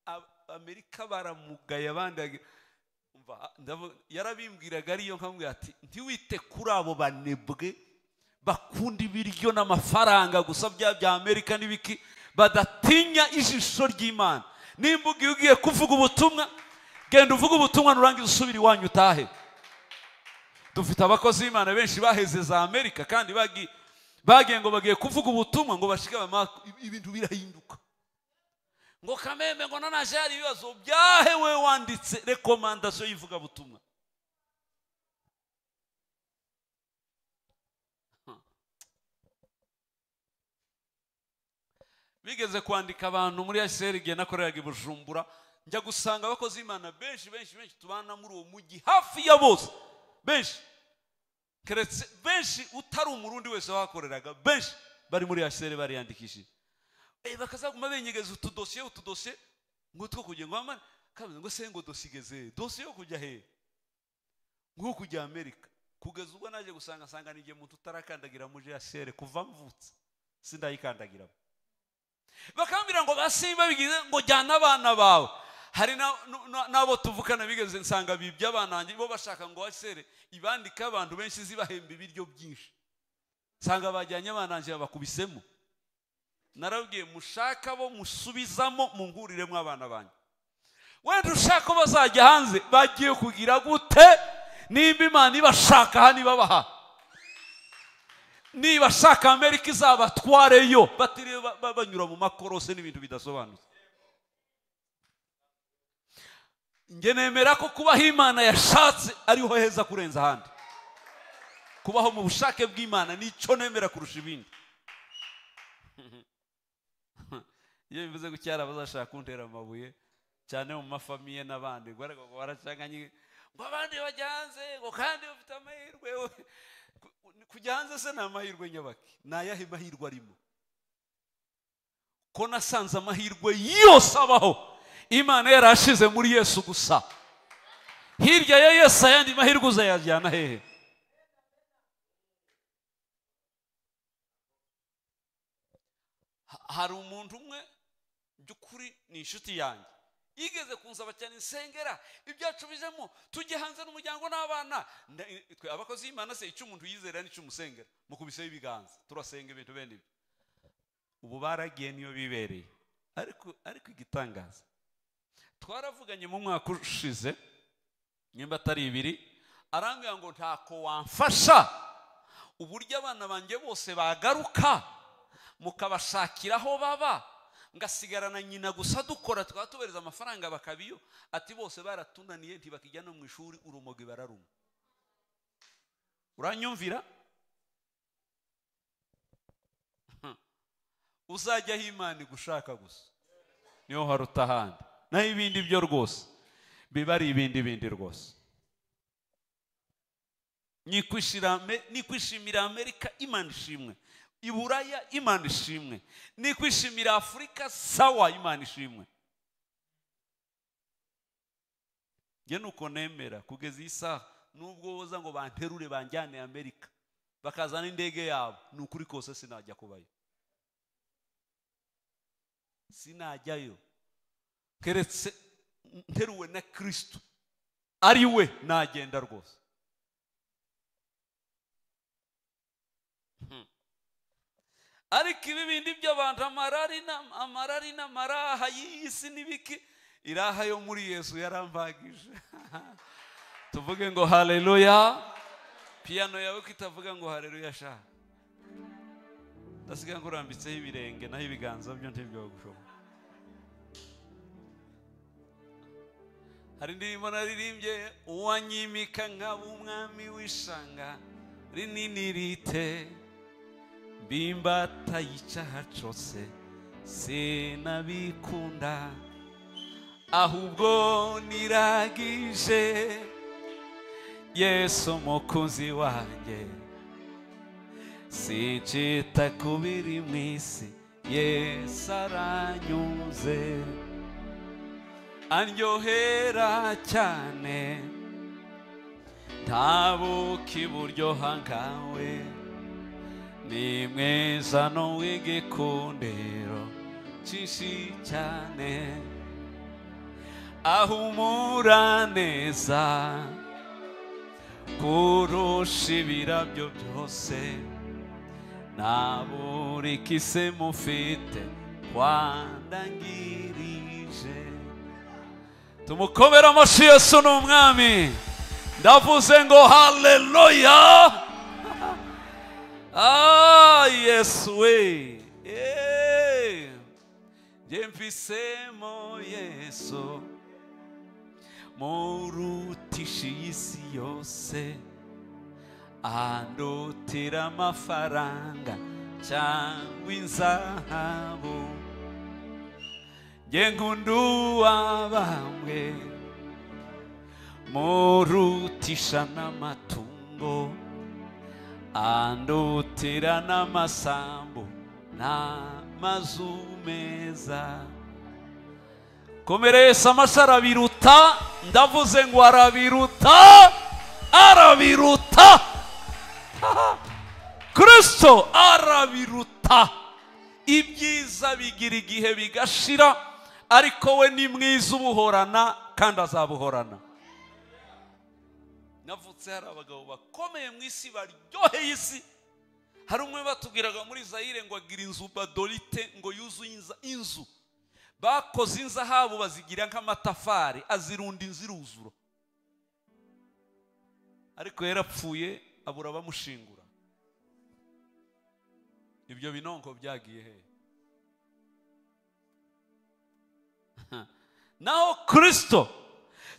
Ab- amerika baramugaye abandi bagi- umva, ndavu- yarabimbwiraga ariyo nkamubwira ati ntiwite kuri abo banebwe bakunda ibiryo n'amafaranga gusa bya bya amerika n'ibiki badatinya ijisho ry'imana nimba ugiye ugiye kuvuga ubutumwa genda uvuge ubutumwa nurangiza usubire iwanyu utahe dufite abakozi b'imana benshi baheze za amerika kandi bagi- bagiye ngo bagiye kuvuga ubutumwa ngo bashike abamama ibintu birahinduka ngo kamembe ngo nanaje hari ibibazo byahewe wanditse rekomandasiyo y'ivugabutumwa Hmm. bigeze kwandika abantu muri sr igihe nakoreraga i bujumbura njya gusanga abakozi b'imana benshi benshi benshi tubana muri uwo mujyi hafi ya bose benshi keretse benshi utari umurundi wese wahakoreraga benshi bari muri sr bariyandikishije Eh, bakazaguma benyegeza utudosiye utudosiye ngutwo kugira ngo bamare kabuze ngo se ngo dosigeze dosiye yo kujya he nko kujya amerika kugeza ubwo naje gusanga sanga ni igihe umuntu utarakandagira muri jasere kuva mvutse sindayikandagiramo bakambwira ngo basi babigize ngo jyana abana bawe hari na- nu- na- n'abo tuvukana bigeze nsanga bibye abana banjye bo bashaka ngo wasere ibandika abantu benshi zibahemba ibiryo byinshi nsanga bajyanye abana banjye babakubisemo narabwiye mushaka bo musubizamo munguriremo abana banyu wenda ushaka ko bazajya hanze bagiye kugira gute nimba imana ibashaka hano ibabaha nibashaka amerika izabatwareyo batiriwe ba- ba- banyura mu makorose n'ibintu bidasobanutse njye nemera ko kubaho imana yashatse ariho heza kurenza ahandi kubaho mu bushake bw'imana nicyo nemera kurusha ibindi iyo bivuze ko cyari abazashaka kuntera amabuye cyane mu mafamiye n'abandi ngo ariko ngo baracanganye ngo abandi bajya hanze ngo kandi bafite amahirwe we- ku- kujya hanze se ni amahirwe nyabaki ni ayahe mahirwe arimo ko nasanze amahirwe yose abaho imana yarashize muri yesu gusa hirya ya yesu ayandi mahirwe uzayajyana hehe Ha- hari umuntu umwe by'ukuri ni inshuti yanjye yigeze kunsaba cyane insengera ibyacu bijemo tujye hanze n'umuryango n'abana Nda- twe abakozi b'imana se icyo umuntu yizera n'icyo umusengera mukubiseho ibiganza turasenga ibintu bene ibyo ubu baragiye niyo bibereye ariko ariko igitangaza twaravuganye mu mwaka ushize nimba atari ibiri arambwira ngo ntako wamfasha uburyo abana banjye bose bagaruka mukabashakira aho baba ngasigarana nyina gusa dukora tukaba tubereza amafaranga bakabiyo ati bose baratunaniye ntibakijya no mu ishuri urumogi bararuma uranyumvira Hmm. uzajyaho imana igushaka gusa niho haruta ahandi naho ibindi byo rwose biba ari ibindi bindi rwose nikwishira Ame- nikwishimira amerika imana ishimwe iburaya imana ishimwe nikwishimira afurika sawa imana ishimwe njye nuko nemera kugeza iyi saha nubwo boza ngo banterure banjyane amerika bakazana indege yabo ni ukuri kose sinajya kubayo sinajyayo keretse nteruwe na kristo ari we nagenda rwose ariko ibi bindi by'abantu amarari na- amarari n'amaraha y'iyi si n'ibiki iraha yo muri yesu yarambagije tuvuge ngo haleluya piyano yawe ko itavuga ngo haleluya sha ndasigaye ngo urambitseho ibirenge naho ibiganza byo ntibyogushoboka hari indirimbo naririmbye uwanyimika nkaba umwami w'ishanga rinini rite bimbata yicaha cose sinabikunda ahubwo niragije yesu mukunzi wanjye sincita ku biri mu isi yesu aranyuze andyohera cyane ntabuka iburyoha nkawe ni mwiza n'uw'igikundiro cyinshi cyane ahumura neza kurusha ibirabyo byose nta buri kise mufite wandangirije tumukobere amashi yesu ni umwami ndavuze ngo haleluya ah yesu we Eh. Njye mvisemo yesu murutisha iyi si yose andutira amafaranga cyangwa inzahabu njye nkunda uwabambwe murutisha n'amatungo andutira n'amasambu n'amazu meza komeresa amashyi arabiruta ndavuze ngo arabiruta arabiruta kristo arabiruta ibyiza bigira igihe bigashira ariko we ni mwiza ubuhorana kandi azabuhorana navutse hari abagabo bakomeye mu isi baryoheye isi hari umwe batubwiraga muri zayire ngo agira inzu badorite ngo yuzuye inza- inzu bakoze inzahabu bazigira nk'amatafari azirunda inzu iruzura ariko yarapfuye abura abamushingura ibyo binonko byagiye he naho kristo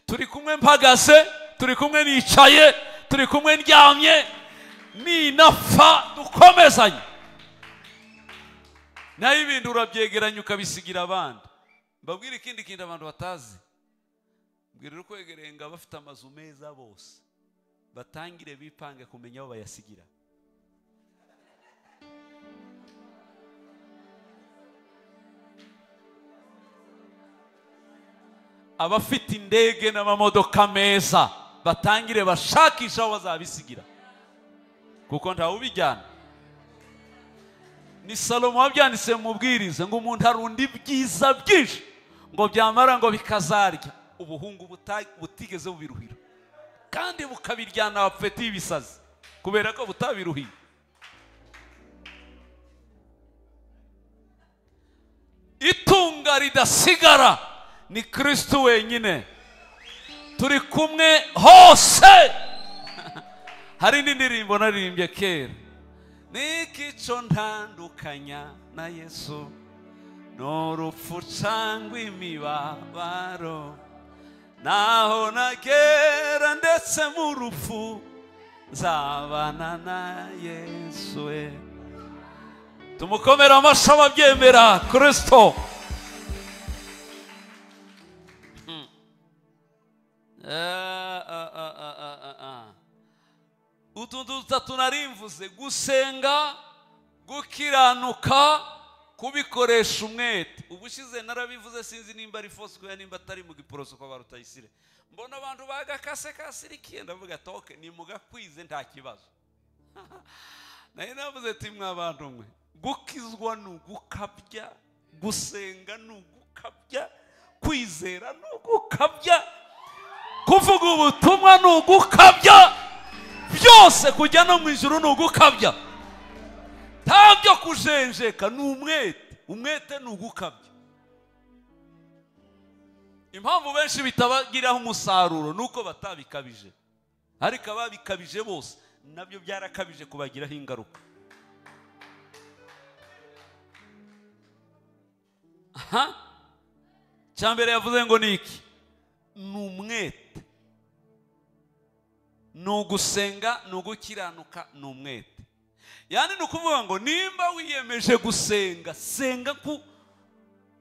turi kumwe mpagaze turi kumwe nicaye turi kumwe ndyamye ninapfa dukomezanye naho ibintu urabyegeranya ukabisigira abandi mbabwire ikindi kintu abantu batazi mbwirira ukwegereye ngo abafite amazu meza bose batangire bipange kumenya aho bayasigira abafite indege n'amamodoka meza batangire bashakishe aho bazabisigira kuko ntawubijyana ni salomo wabyanditse mu bwiriza ngo umuntu arunda ibyiza byinshi ngo byamara ngo bikazarya ubuhungu buta- butigeze bubiruhira kandi bukabiryana abapfeti y'ibisazi kubera ko butabiruhiye itunga ridasigara ni kristo wenyine turi kumwe hose hari indi ndirimbo naririmbye kera n'ikico ntandukanya na yesu ni urupfu cyangwa imibabaro naho nagera ndetse mu rupfu nzabana na yesu we tumukomere amashyi ababyemera kristo Hmm. Ah, ah, ah, ah, ah, ah, ah. utuntu dutatu narimvuze gusenga gukiranuka kubikoresha umwete ubushize narabivuze sinzi nimba ari fosikoya nimba atari mu giporoso kwa barutayisire mbona abantu bagakasekasirikiye ndavuga toke nimugakwize nta kibazo nayo navuze ati mwabantu mwe gukizwa ni ugukabya gusenga ni ugukabya kwizera ni ugukabya kuvuga ubutumwa ni ugukabya byose kujya no mu ijuru ni ugukabya nta byo kujenjeka ni umwete umwete ni ugukabya impamvu benshi bitabagiraho umusaruro ni uko batabikabije ariko ababikabije bose nabyo byarakabije kubagiraho ingaruka aha cya mbere yavuze ngo ni iki ni umwete ni ugusenga ni ugukiranuka ni umwete yani ni ukuvuga ngo nimba wiyemeje gusenga senga nku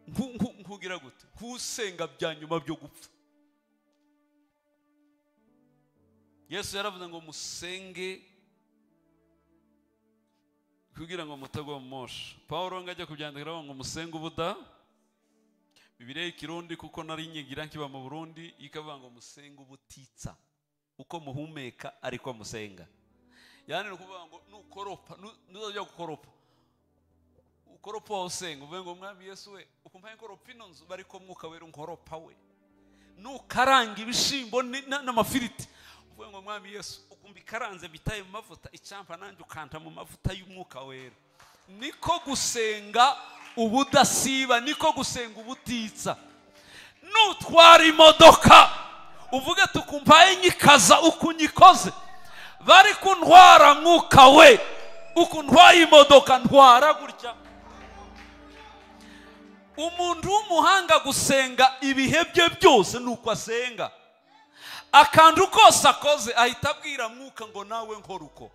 nku- nku- nkugira gute nk'usenga bya nyuma byo gupfa yesu yaravuze ngo musenge kugira ngo mutagwa mu mosha paul ngo ajya kubyandikiraho ngo musenge ubuda bibiliya y'ikirundi kuko nari nyigira nkiba mu burundi ikavuga ngo musenge ubutitsa uko muhumeka ariko musenga yani ni ukuvuga ngo nukoropa nu- nuzajya gukoropa ukoropa wawe usenga uvuge ngo mwami yesu we ukumva nkoropa ino nzu bariko mwuka wera nkoropa we nukaranga ibishyimbo ni- na- n'amafiriti uvuga ngo mwami yesu ukumva ikaranze bitaye mu mavuta icyampa nanjye ukanta mu mavuta y'umwuka wera niko gusenga ubudasiba niko gusenga ubutitsa nutwara imodoka uvuge tukumvaye nyikaza uko unyikoze bari kuntwara mwuka we uko ntwaye imodoka ntwara gutya umuntu w'umuhanga gusenga ibihe bye byose ni uko asenga akantu kose akoze ahita abwira mwuka ngo nawe nkora uko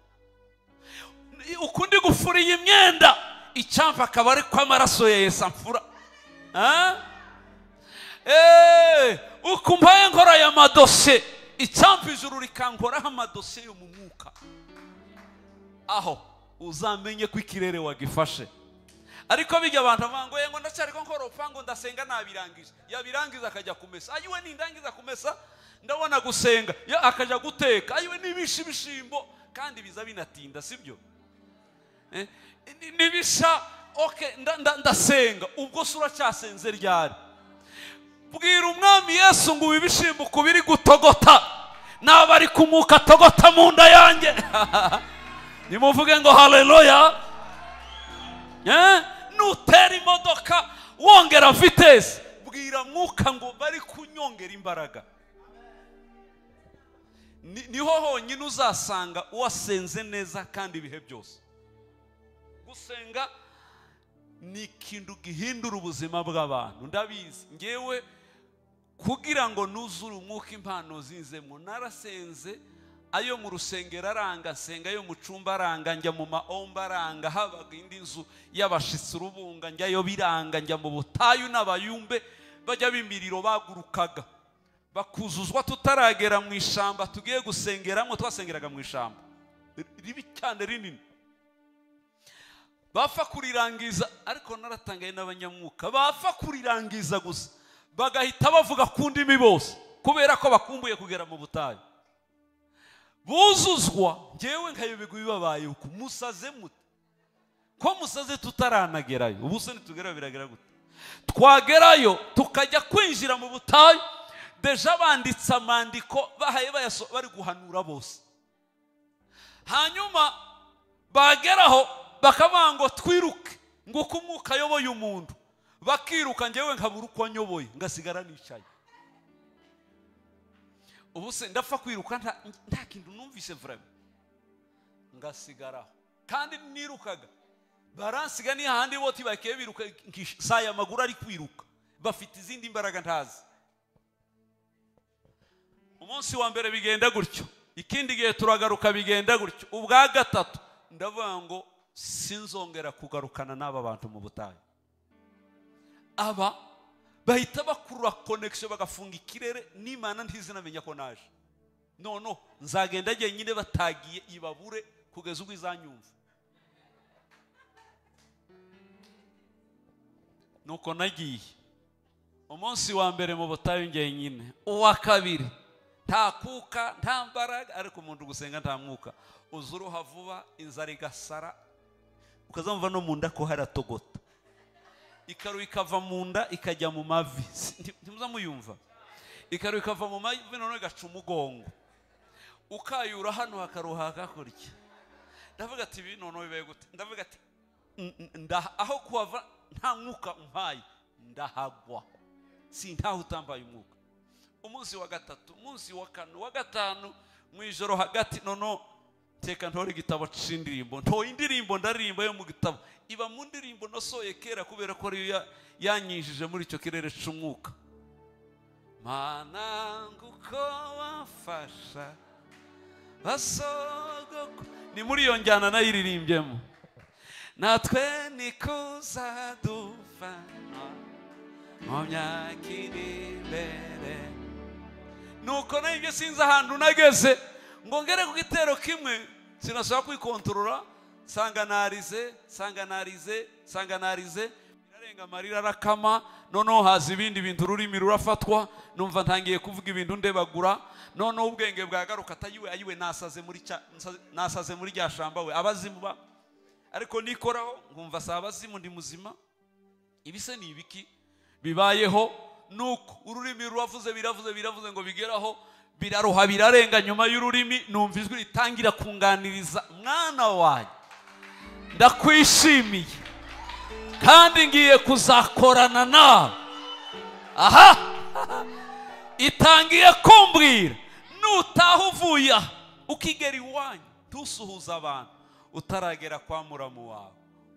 ukundi gufura iyi myenda icyampa akaba ari ko amaraso ya yesu amfura Ah? Eh, ukumvaye nkora aya madose icyampa ijuru rikankoraho amadose yo mu mwuka aho uzamenye ko ikirere wagifashe ariko bijya abantu bavuga ngo "Eh, ngo ndacyari ko nkora urupangu ndasenga nabirangije yabirangiza akajya kumesa ayiwe nindangiza kumesa ndabona gusenga Ya, akajya guteka ayiwe nibisha ibishimbo kandi biza binatinda sibyo Eh, ni- nibisha oke nda- nda- ndasenga ubwo se uracyasenze ryari bwira umwami yesu ngo ubu ibishimbo ukubiri gutogota naba ari kumuka atogota mu nda yanjye nimuvuge ngo haleluya Eh? nutera imodoka wongera vitesi bwira mwuka ngo bari kunyongera imbaraga Ni- niho honyine uzasanga wasenze neza kandi ibihe byose gusenga ni ikintu gihindura ubuzima bw'abantu ndabizi ngewe kugira ngo nuzure umwuka impano zinzemo narasenze ayo mu rusengero aranga nsenga ayo mu cumba aranga njya mu maomba aranga habaga indi nzu y'abashitsi urubunga njyayo biranga njya mu butayu n'abayumbe bajya b'imiriro bagurukaga bakuzuzwa tutaragera mu ishamba tugiye gusengeramo twasengeraga mu ishamba ribi cyane rinini bapfa kurirangiza ariko naratangaye n'abanyamwuka bapfa kurirangiza gusa bagahita bavuga ku ndimi bose kubera ko bakumbuye kugera mu butayu buzuzwa ngewe nkayoberwa ibibabaye uko musaze mute ko musaze tutaranagerayo ubu se nitugera biragera gute twagerayo tukajya kwinjira mu butayu deja banditse amandiko bahaye bayaso- bari guhanura bose hanyuma bageraho bakavuga ngo twiruke ngo uko umwuka ayoboye umuntu bakiruka ngewe nkabura uko nyoboye ngasigara nicaye ubu se ndapfa kwiruka nta- nta kintu numvise vurema ngasigaraho kandi nirukaga baransiga ni hahandi boti bakiye biruka nkish- saa ya maguru ari kwiruka bafite izindi mbaraga ntazi umunsi wa mbere bigenda gutyo ikindi gihe turagaruka bigenda gutyo ubwa gatatu ndavuga ngo sinzongera kugarukana n'aba bantu mu butayu aba bahita bakurura connection bagafunga ikirere n'imana ntizinamenya ko naje noneho nzagenda nyine batagiye ibabure kugeza ubwo izanyumva nuko nagiye umunsi wa mbere mu butayu nyine uwa kabiri nta kuka nta mbaraga ariko umuntu gusenga nta mwuka uza uruha vuba inzara igasara ukazamva no mu nda ko haratogota ikaru ikava mu nda ikajya mu mavi Nti- ntimuzamuyumva ikaru ikava mu mavi noneho igaca umugongo ukayura hano hakaruha hakurya ndavuga ati ibi noneho bibaye gute ndavuga ati "N- n- ndaha- aho kuhava nta mwuka umpaye ndahagwa si ntaho utambaye umwuka umunsi wa gatatu umunsi wa kane wa gatanu mu ijoro hagati noneho teka ntore igitabo c'indirimbo ntoye indirimbo ndaririmba yo mu gitabo iba mu ndirimbo nasohoye kera kubera ko ariyo ya- yanyinjije muri icyo kirere c'umwuka mana nguko wafasha basogoko ni muri iyo njyana nayiririmbyemo natwe nikuza dufana mu myaka iri imbere nuko nibyo sinzi ahantu nageze ngo ngere ku gitero kimwe sinashobora kwikontorora sanganarize sanganarize sanganarize birarenga amarira arakama noneho haza ibindi bintu ururimi rurafatwa numva ntangiye kuvuga ibintu ndebagura noneho ubwenge bwagaruka atayiwe ayiwe nasaze muri cya- nsaze- nasaze muri rya shamba we abazimu ba ariko nikoraho nkumva si abazimu ndi muzima ibi se ni ibiki bibayeho nuko ururimi ruravuze biravuze biravuze ngo bigeraho biraruha birarenga nyuma y'ururimi numva ijwi ritangira kunganiriza mwana wanjye ndakwishimiye kandi ngiye kuzakorana nawe aha itangiye kumbwira nutaha uvuye aha ukigera iwanyu ntusuhuze abantu utaragera kwa muramu wawe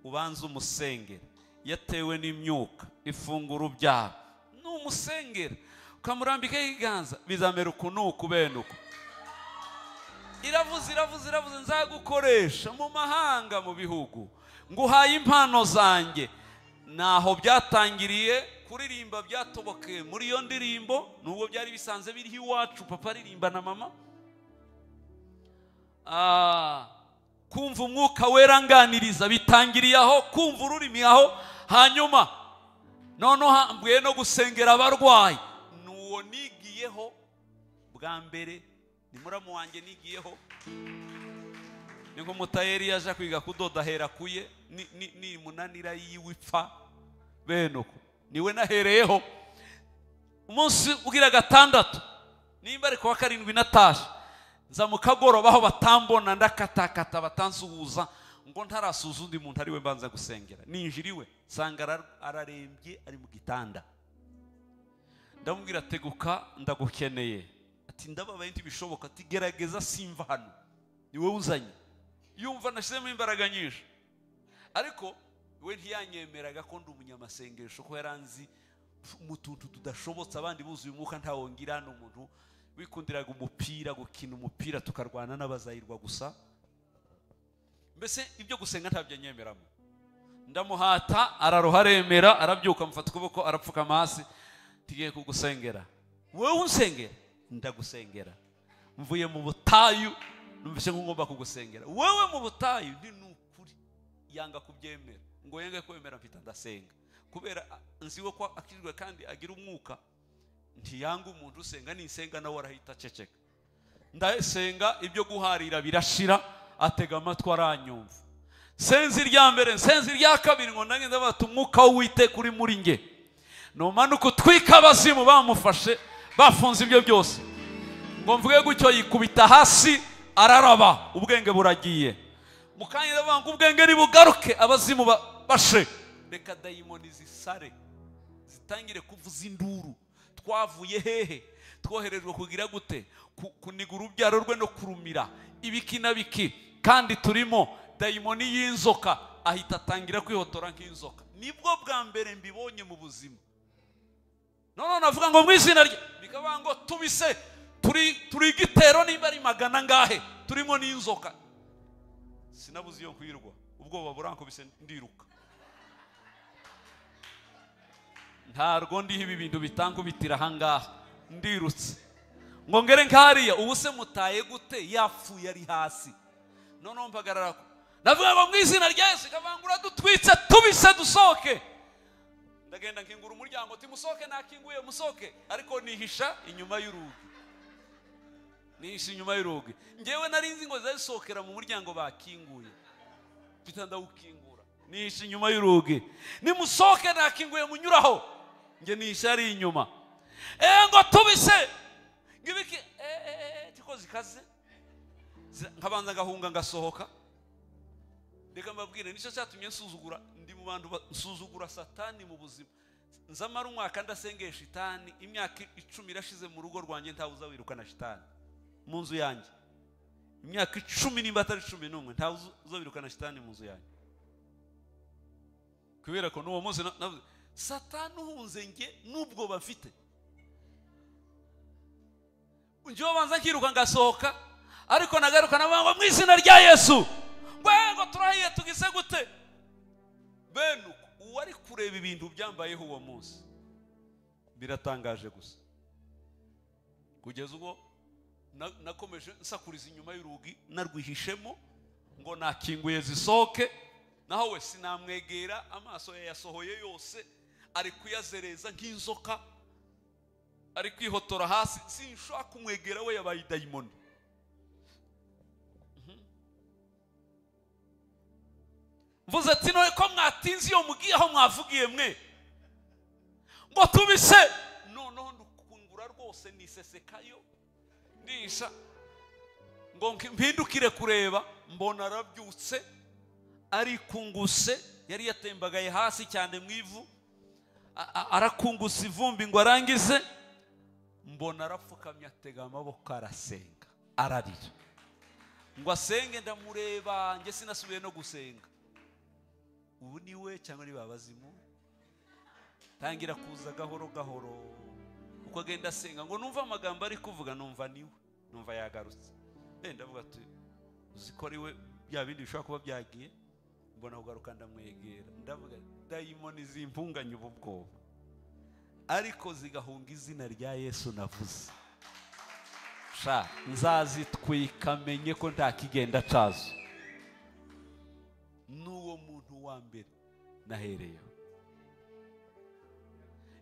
ubanze umusengera yatewe n'imyuka ifungura ubyaro n'umusengera ukamurambikaho ibiganza bizamera uku n'uku bene uko iravuze iravuze iravuze nzagukoresha mu mahanga mu bihugu nguhaye impano zanjye naho byatangiriye kuririmba byatobokeye muri iyo ndirimbo nubwo byari bisanzwe biriho iwacu papa aririmba na mama Ah, kumva umwuka wera anganiriza bitangiriye aho kumva ururimi aho hanyuma noneho hambuye no gusengera abarwayi n'uwo nigiyeho bwa mbere ni muramu wanjye nigiyeho ni nko mutayeri yaje kwiga kudoda ahera kuye ni- ni- ni munanira yiwe ipfa bene uko niwe nahereyeho umunsi ugira gatandatu nimba ari kuwa karindwi natasha nza mu kagoroba aho batambona ndakatakata batansuhuza ngo ntarasuza undi muntu ariwe mbanza gusengera ninjira iwe nsanga ara- ararembye ari mu gitanda ndamubwira teguka ndagukeneye ati ndababaye ntibishoboka ati gerageza simva hano ni wowe uzanye yumva nashyizemo imbaraga nyinshi ariko we ntiyanyemeraga ko ndi umunyamasengesho ko yaranzi mu tuntu tudashobotse abandi buzuye umwuka ntawongira hano umuntu wikundiraga umupira gukina umupira tukarwana n'abazayirwa gusa mbese ibyo gusenga ntabyo anyemeramo ndamuhata araruha aremera arabyuka amufata ukuboko arapfukama hasi tugiye kugusengera wowe unsengera ndagusengera mvuye mu butayu numvise ko ngomba kugusengera wowe mu butayu ni nukuri yanga kubyemera ngo yenge kwemera mfite ndasenga kubera a- nzi we ko akirirwe kandi agira umwuka ntiyanga umuntu usenga nisenga nawe arahita aceceka ndasenga ibyo guharira birashira atega amatwi aranyumva senzi irya mbere senzi irya kabiri ngo nange ndabata umwuka w'uwiteka uri muri nge numanuka utwika abazimu bamufashe bafunze ibyo byose ngo mvuge gutyo yikubita hasi araraba ubwenge buragiye mu kanya ndavuga ngo ubwenge nibugaruke abazimu ba- bashe reka dayimoni zisare zitangire kuvuza induru twavuye hehe twoherejwe kugira gute Ku- kuniga urubyaro rwe no kurumira ibiki na biki kandi turimo dayimoni y'inzoka ahita atangira kwihotora nk'inzoka nibwo bwa mbere mbibonye mu buzima none navuga ngo mu izina rye bikaba ngo tubise turi turi igitero niba ari magana ngahe turimo n'inzoka sinabuze iyo kwirwa ubwoba burankubise ndiruka ntarwo ndiho ibi bintu bitankubitira ahangaha ndirutse ngo ngere nkariya ubu se mutaye gute yapfuye ari hasi noneho mpagarara ku- ndavuga ngo mu izina rya yesu ikavangura dutwitse tubise dusohoke ndagenda nkingura umuryango uti musohoke nakinguye musohoke ariko nihisha inyuma y'urugi nihisha inyuma y'urugi ngewe nari nzi ngo zisohokera mu muryango bakinguye mpita ndawukingura nihisha inyuma y'urugi nimusohoke nakinguye munyuraho nge nihisha ari inyuma eee ngo tubise ngibiki eee tiko zikaze Zira- nkabanza ngahunga ngasohoka reka mbabwire nicyo cyatumye nsuzugura ndi mu bantu ba- nsuzugura satani mu buzima nzamara umwaka ndasengesha shitani imyaka icumi irashize mu rugo rwanjye ntawe uzawirukana shitani mu nzu yanjye imyaka icumi nimba atari cumi n'umwe ntawe uzu- uzabirukana shitani mu nzu yanjye kubera ko n'uwo munsi na- navuze satani uhunze njye n'ubwo bafite njyewe banza nkiruka ngasohoka ariko nagaruka navuga ngo mu izina rya yesu ngwe ngo turahiye tugize gute bene uko uwari kureba ibintu byambayeho uwo munsi biratangaje gusa kugeza ubwo na- nakomeje nsakuriza inyuma y'urugi narwihishemo ngo nakinguye zisohoke naho we sinamwegera amaso yayasohoye yose ari kuyazereza nk'inzoka ari kwihotora hasi sinshobora kumwegera we yabaye idayimoni Mhm. mvuze ati noye ko mwatinze iyo mugiye aho mwavugiye mwe ngo tubise hose nisesekayo ndisha ngo nki- mpindukire kureba mbona arabyutse arikunguse yari yatembagaye hasi cyane mu ivu a- a- arakunguse ivumbi ngo arangize mbona arapfukamye atega amaboko arasenga ararira ngo asenge ndamureba njye sinasubiye no gusenga ubu ni we cyangwa ni babazimu tangira kuza gahoro gahoro uko agenda asenga ngo numva amagambo ari kuvuga numva niwe numva yagarutse Eh, ndavuga ati uzi ko ari we bya bindi bishobora kuba byagiye mbona kugaruka ndamwegera ndavuga dayimoni zimpunganya ubu bwoba ariko zigahunga izina rya yesu navuze sha nzazitwika menye ko nta kigenda cazo n'uwo muntu wa mbere nahereyeho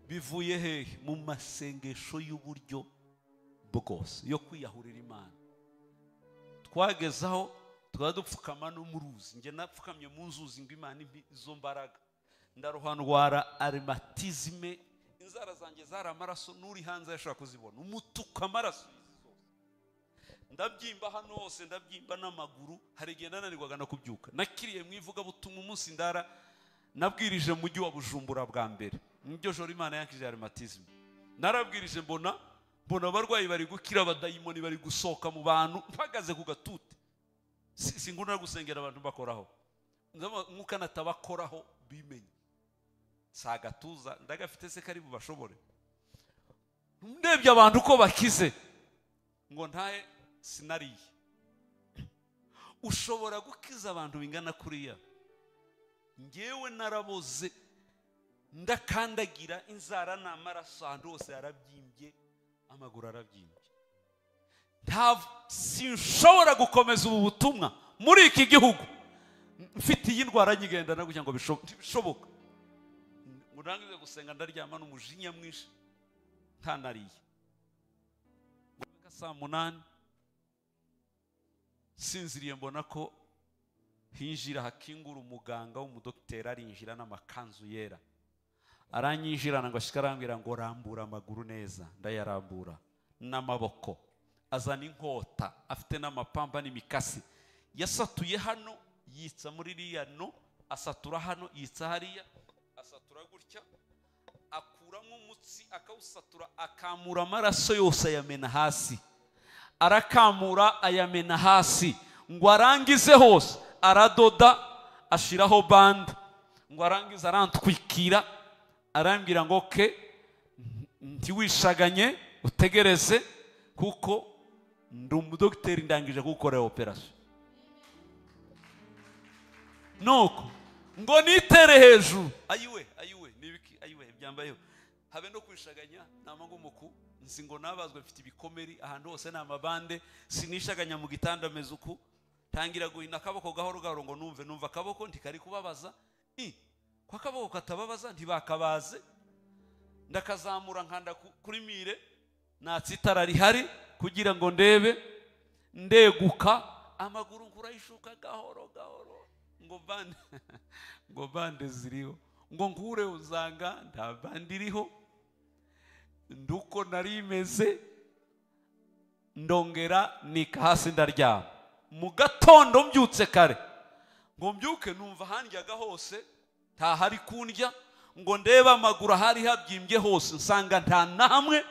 bivuye hehe mu masengesho y'uburyo bwose yo kwiyahurira imana twagezaho tukaba dupfukama no mu ruzi njye napfukamye mu nzuzi ngo imana impe izo mbaraga ndarohanwara arimatizime inzara zanjye zari amaraso n'uri hanze yashobora kuzibona umutuku amaraso y'izi zose ndabyimba hano hose ndabyimba n'amaguru hari igihe nananirwaga no kubyuka nakiriye mu ivugabutumwa umunsi ndara nabwirije mu mujyi wa bujumbura bwa mbere niryo joro imana yankije arimatizime narabwirije mbona mbona abarwayi bari gukira abadayimoni bari gusohoka mu bantu mpagaze ku gatute si si ngunda gusengera abantu bakoraho Ndabona umwuka natabakoraho bimenye si agatuza ndagafite se kari bubashobore ndebye abantu uko bakize ngo ntahe sinariye ushobora gukiza abantu bingana kuriya ngewe naraboze ndakandagira inzara ni amaraso ahantu hose yarabyimbye amaguru arabyimbye ntabwo sinshobora gukomeza ubu butumwa muri iki gihugu mfite iyi ndwara nyigendana kugira ngo bisho- bishoboke ngo ntangize gusenga ndaryama n'umujinya mwinshi ntanariye saa munani sinziriye mbona ko hinjira hakingura umuganga w'umudogiteri arinjira n'amakanzu yera aranyinjirana ngo ashika arambwira ngo rambura amaguru neza ndayarambura n'amaboko azana inkota afite n'amapamba n'imikasi yasatuye hano yitsa muri iriya no asatura hano yitsa hariya asatura gutya akuramo umutsi akawusatura akamura amaraso yose ayamena hasi arakamura ayamena hasi ngo arangize hose aradoda ashiraho bande ngo arangize arantwikira arambwira ngo ke ntiwishaganye utegereze kuko ndi umudogiteri ndangije kugukorera operasiyo nuko ngo nitere hejuru ayiwe ayiwe nibiki ayiwe byambayeho habe no kwishaganya namangu muku nzi ngo nabazwe mfite ibikomeri ahantu hose ni amabande sinishaganya mu gitanda ameze uku tangira guhina akaboko gahoro gahoro ngo numve numva akaboko ntikari kubabaza i ko akaboko katababaza ntibakabaze ndakazamura nkanda ku- kuri mire natsitara rihari kugira ngo ndebe ndeguka amaguru nkurayishuka gahoro gahoro ngo bande ngo bande ziriho ngo nkure uzanga nta bande iriho nduko nari imeze ndongera nika hasi ndaryama mu gatondo mbyutse kare ngo mbyuke numva handyaga hose ntahari kundya ngo ndebe amaguru ahari habyimbye hose nsanga nta na hamwe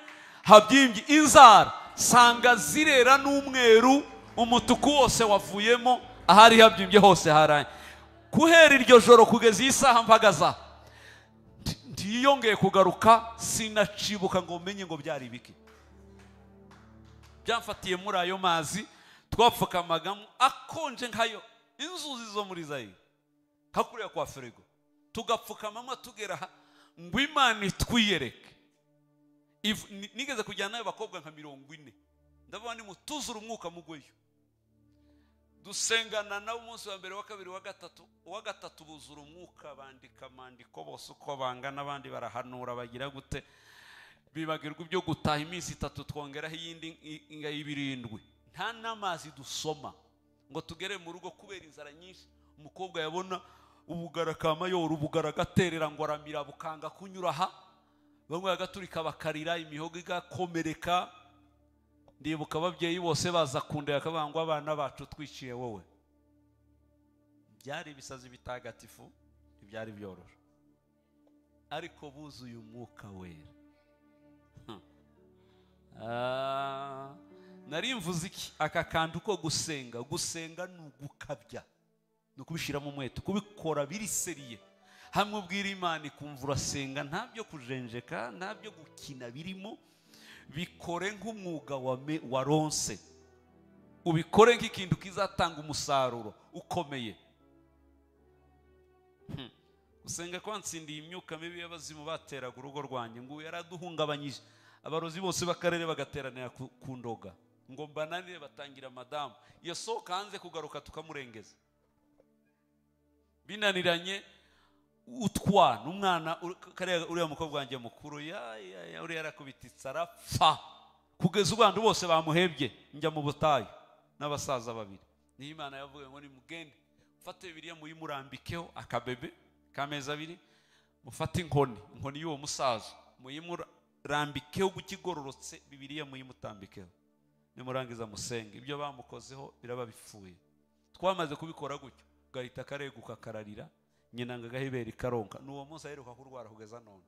habyimbye inzara nsanga zirera n'umweru umutuku wose wavuyemo ahari habyimbye hose haraye guhera iryo joro kugeza iyi saha mpagaze aha nti- ntiyongeye kugaruka sinacibuka ngo menye ngo byari ibiki byamfatiye muri ayo mazi twapfukamagamo akonje nkayo inzuzi zo muri zayire kakuriya kwa firigo tugapfukamamo tugera aha ngo imana itwiyereke If- ni- nigeze kujyana n'abakobwa nka mirongo ine ndabona ni mutuzura umwuka mugweyo dusengana nabo umunsi wa mbere wa kabiri wa gatatu uwa gatatu buzura umwuka bandika amandiko bose uko bangana abandi barahanura bagira gute bibagirwa ibyo gutaha iminsi itatu twongeraho iyindi i- inga y'ibirindwi nta n'amazi dusoma ngo tugere mu rugo kubera inzara nyinshi umukobwa yabona ubugara ka mayoro ubugara agaterera ngo aramira bukanga kunyura aha bamwe bagaturika bakarira imihogo igakomereka ndibuka ababyeyi bose baza kundera bakavuga ngo abana bacu twiciye wowe byari ibisazi bitagatifu ntibyari byoroshye ariko buzuye umwuka wera Hmm. Ah, nari mvuze iki aka kantu ko gusenga gusenga ni ugukabya ni ukubishyiramo umwete kubikora biriseriye hamwe ubwira imana ikumva urasenga nta byo kujenjeka nta byo gukina birimo bikore nk'umwuga wame- waronse ubikore nk'ikintu kizatanga umusaruro ukomeye Hmm. gusenga kwansindiye imyuka mibi y'abazimu bateraga urugo rwanjye ngo yaraduhungabanyije abarozi bose b'akarere bagateranira ku ku ndoga ngo mbananire batangira madamu yasohoka hanze kugaruka tukamurengeza binaniranye utwana umwana uri- kariya uriya mukobwa wanjye mukuru ya- ya- ya- uriya yarakubititse arapfa kugeza ubu abantu bose bamuhebye njya mu butayu n'abasaza babiri niyo imana yavuga ngo nimugende mfate bibiriya muyimurambikeho akabebe k'amezi abiri mufate inkoni inkoni y'uwo musaza muyimurambikeho guko igororotse bibiriya muyimutambikeho nimurangiza musenge ibyo bamukozeho biraba bipfuye twamaze kubikora gutyo gahita kareguka kararira nyina ngo agahibera ikaronka ni uwo munsi aheruka kurwara kugeza none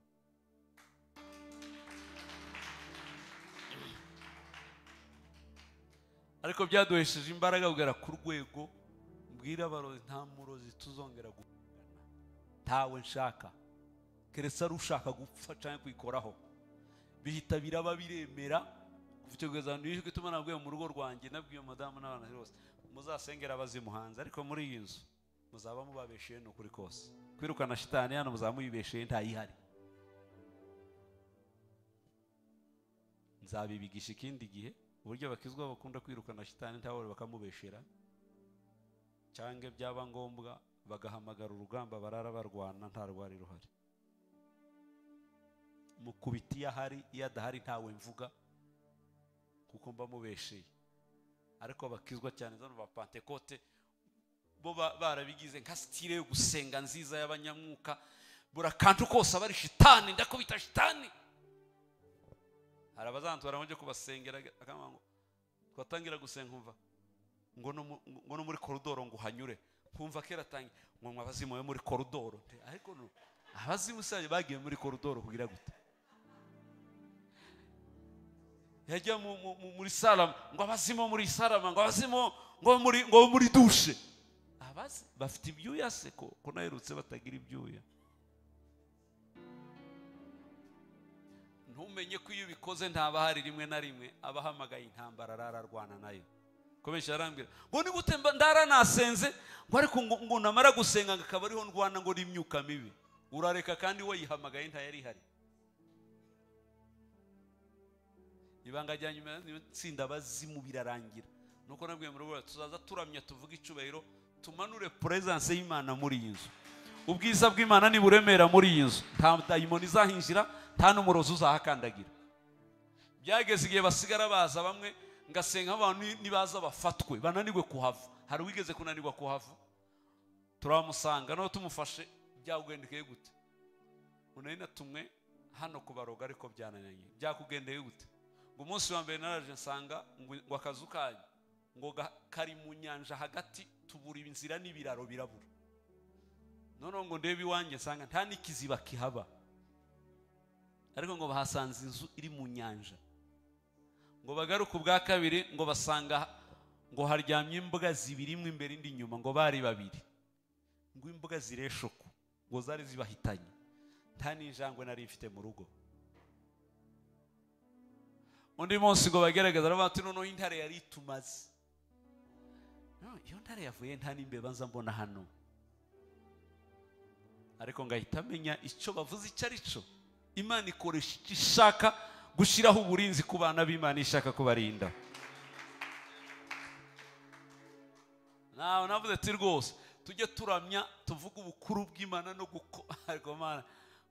ariko byaduhesheje imbaraga kugera ku rwego mbwira abarozi nta murozi tuzongera gukundana ntawe nshaka keretse ari ushaka gupfa cyangwa kwikoraho bihita biraba biremera kuva icyo kugeza ahantu ijwi ituma nabwiye mu rugo rwanjye nabwiye madamu n'abana bose muzasengera abazimuhanze ariko muri iyi nzu muzaba mubabesheye ni ukuri kose kwirukana shitani hano muzaba muyibesheye ntayihari nzabibigisha ikindi gihe uburyo bakizwa bakunda kwirukana shitani ntawore bakamubeshera cyangwa byaba ngombwa bagahamagara urugamba barara barwana nta rwari ruhari mukubita iyo ahari iyo adahari ntawe mvuga kuko mba mubesheye ariko abakizwa cyane zano ba pantekote bo ba- barabigize nka sitire yo gusenga nziza y'abanyamwuka buri akantu kose aba ari shitani ndakubita shitani hari abazantwara ngo njye kubasengera akambwira ngo twatangira gusenga umva ngo no mu- ngo no muri koridoro ngo uhanyure nkumva kera atangiye ngo mwa abazimu be muri koridoro Nte- ariko no- abazimu se bagiye muri koridoro kugira gute yajya mu- mu- mu- muri sarama ngo abazimo muri sarama ngo abazimo ngo muri ngo muri dushe abazi bafite ibyuya se ko ko naherutse batagira ibyuya ntumenye ko iyo ubikoze ntaba hari rimwe na rimwe abahamagaye intambara ararwana nayo ko benshi arambwira ngo ni gute mba- ndaranasenze ngo ariko ngo ngo namara gusenga ngo akaba ariho ndwana ngo n'imyuka mibi urareka kandi we yihamagaye ntayari ihari ibanga rya nyuma itsinda abazimu birarangira nuko nabwiye muri buriya tuzaza turamya tuvuge icubahiro tumanure puresanse y'imana muri iyi nzu ubwiza bw'imana niburemera muri iyi nzu nta dayimoni izahinjira nta n'umurozi uzahakandagira byageze igihe basigara baza bamwe ngasenga abantu nibaza bafatwe bananirwe kuhava hari uwigeze kunanirwa kuhava turamusanga nawe tumufashe byakugendekeye gute ubu nari natumwe hano kubaroga ariko byananiranye byakugendeye gute ngo umunsi wa mbere naraje nsanga ngo ngo akazu kanyu ngo ga- kari mu nyanja hagati tubura inzira n'ibiraro birabura noneho ngo ndebe iwanjye nsanga nta n'ikiziba kihaba ariko ngo bahasanze inzu iri mu nyanja ngo bagaruke ubwa kabiri ngo basanga ngo haryamye imbwa zibiri imwe imbere indi inyuma ngo bari babiri ngo imbwa zireshoku ngo zari zibahitanye nta n'injangwe nari mfite mu rugo undi munsi ngo bagerageza aravuga ati noneho intare yari itumaze No, iyo ntare yavuye nta n'imbeba nza mbona hano ariko ngahita amenya icyo bavuze icyo ari cyo imana ikoresha icyo ishaka gushyiraho uburinzi ku bana b'imana ishaka kubarinda nawe navuze ati rwose tujye turamya tuvuge ubukuru bw'imana no guko- ariko mana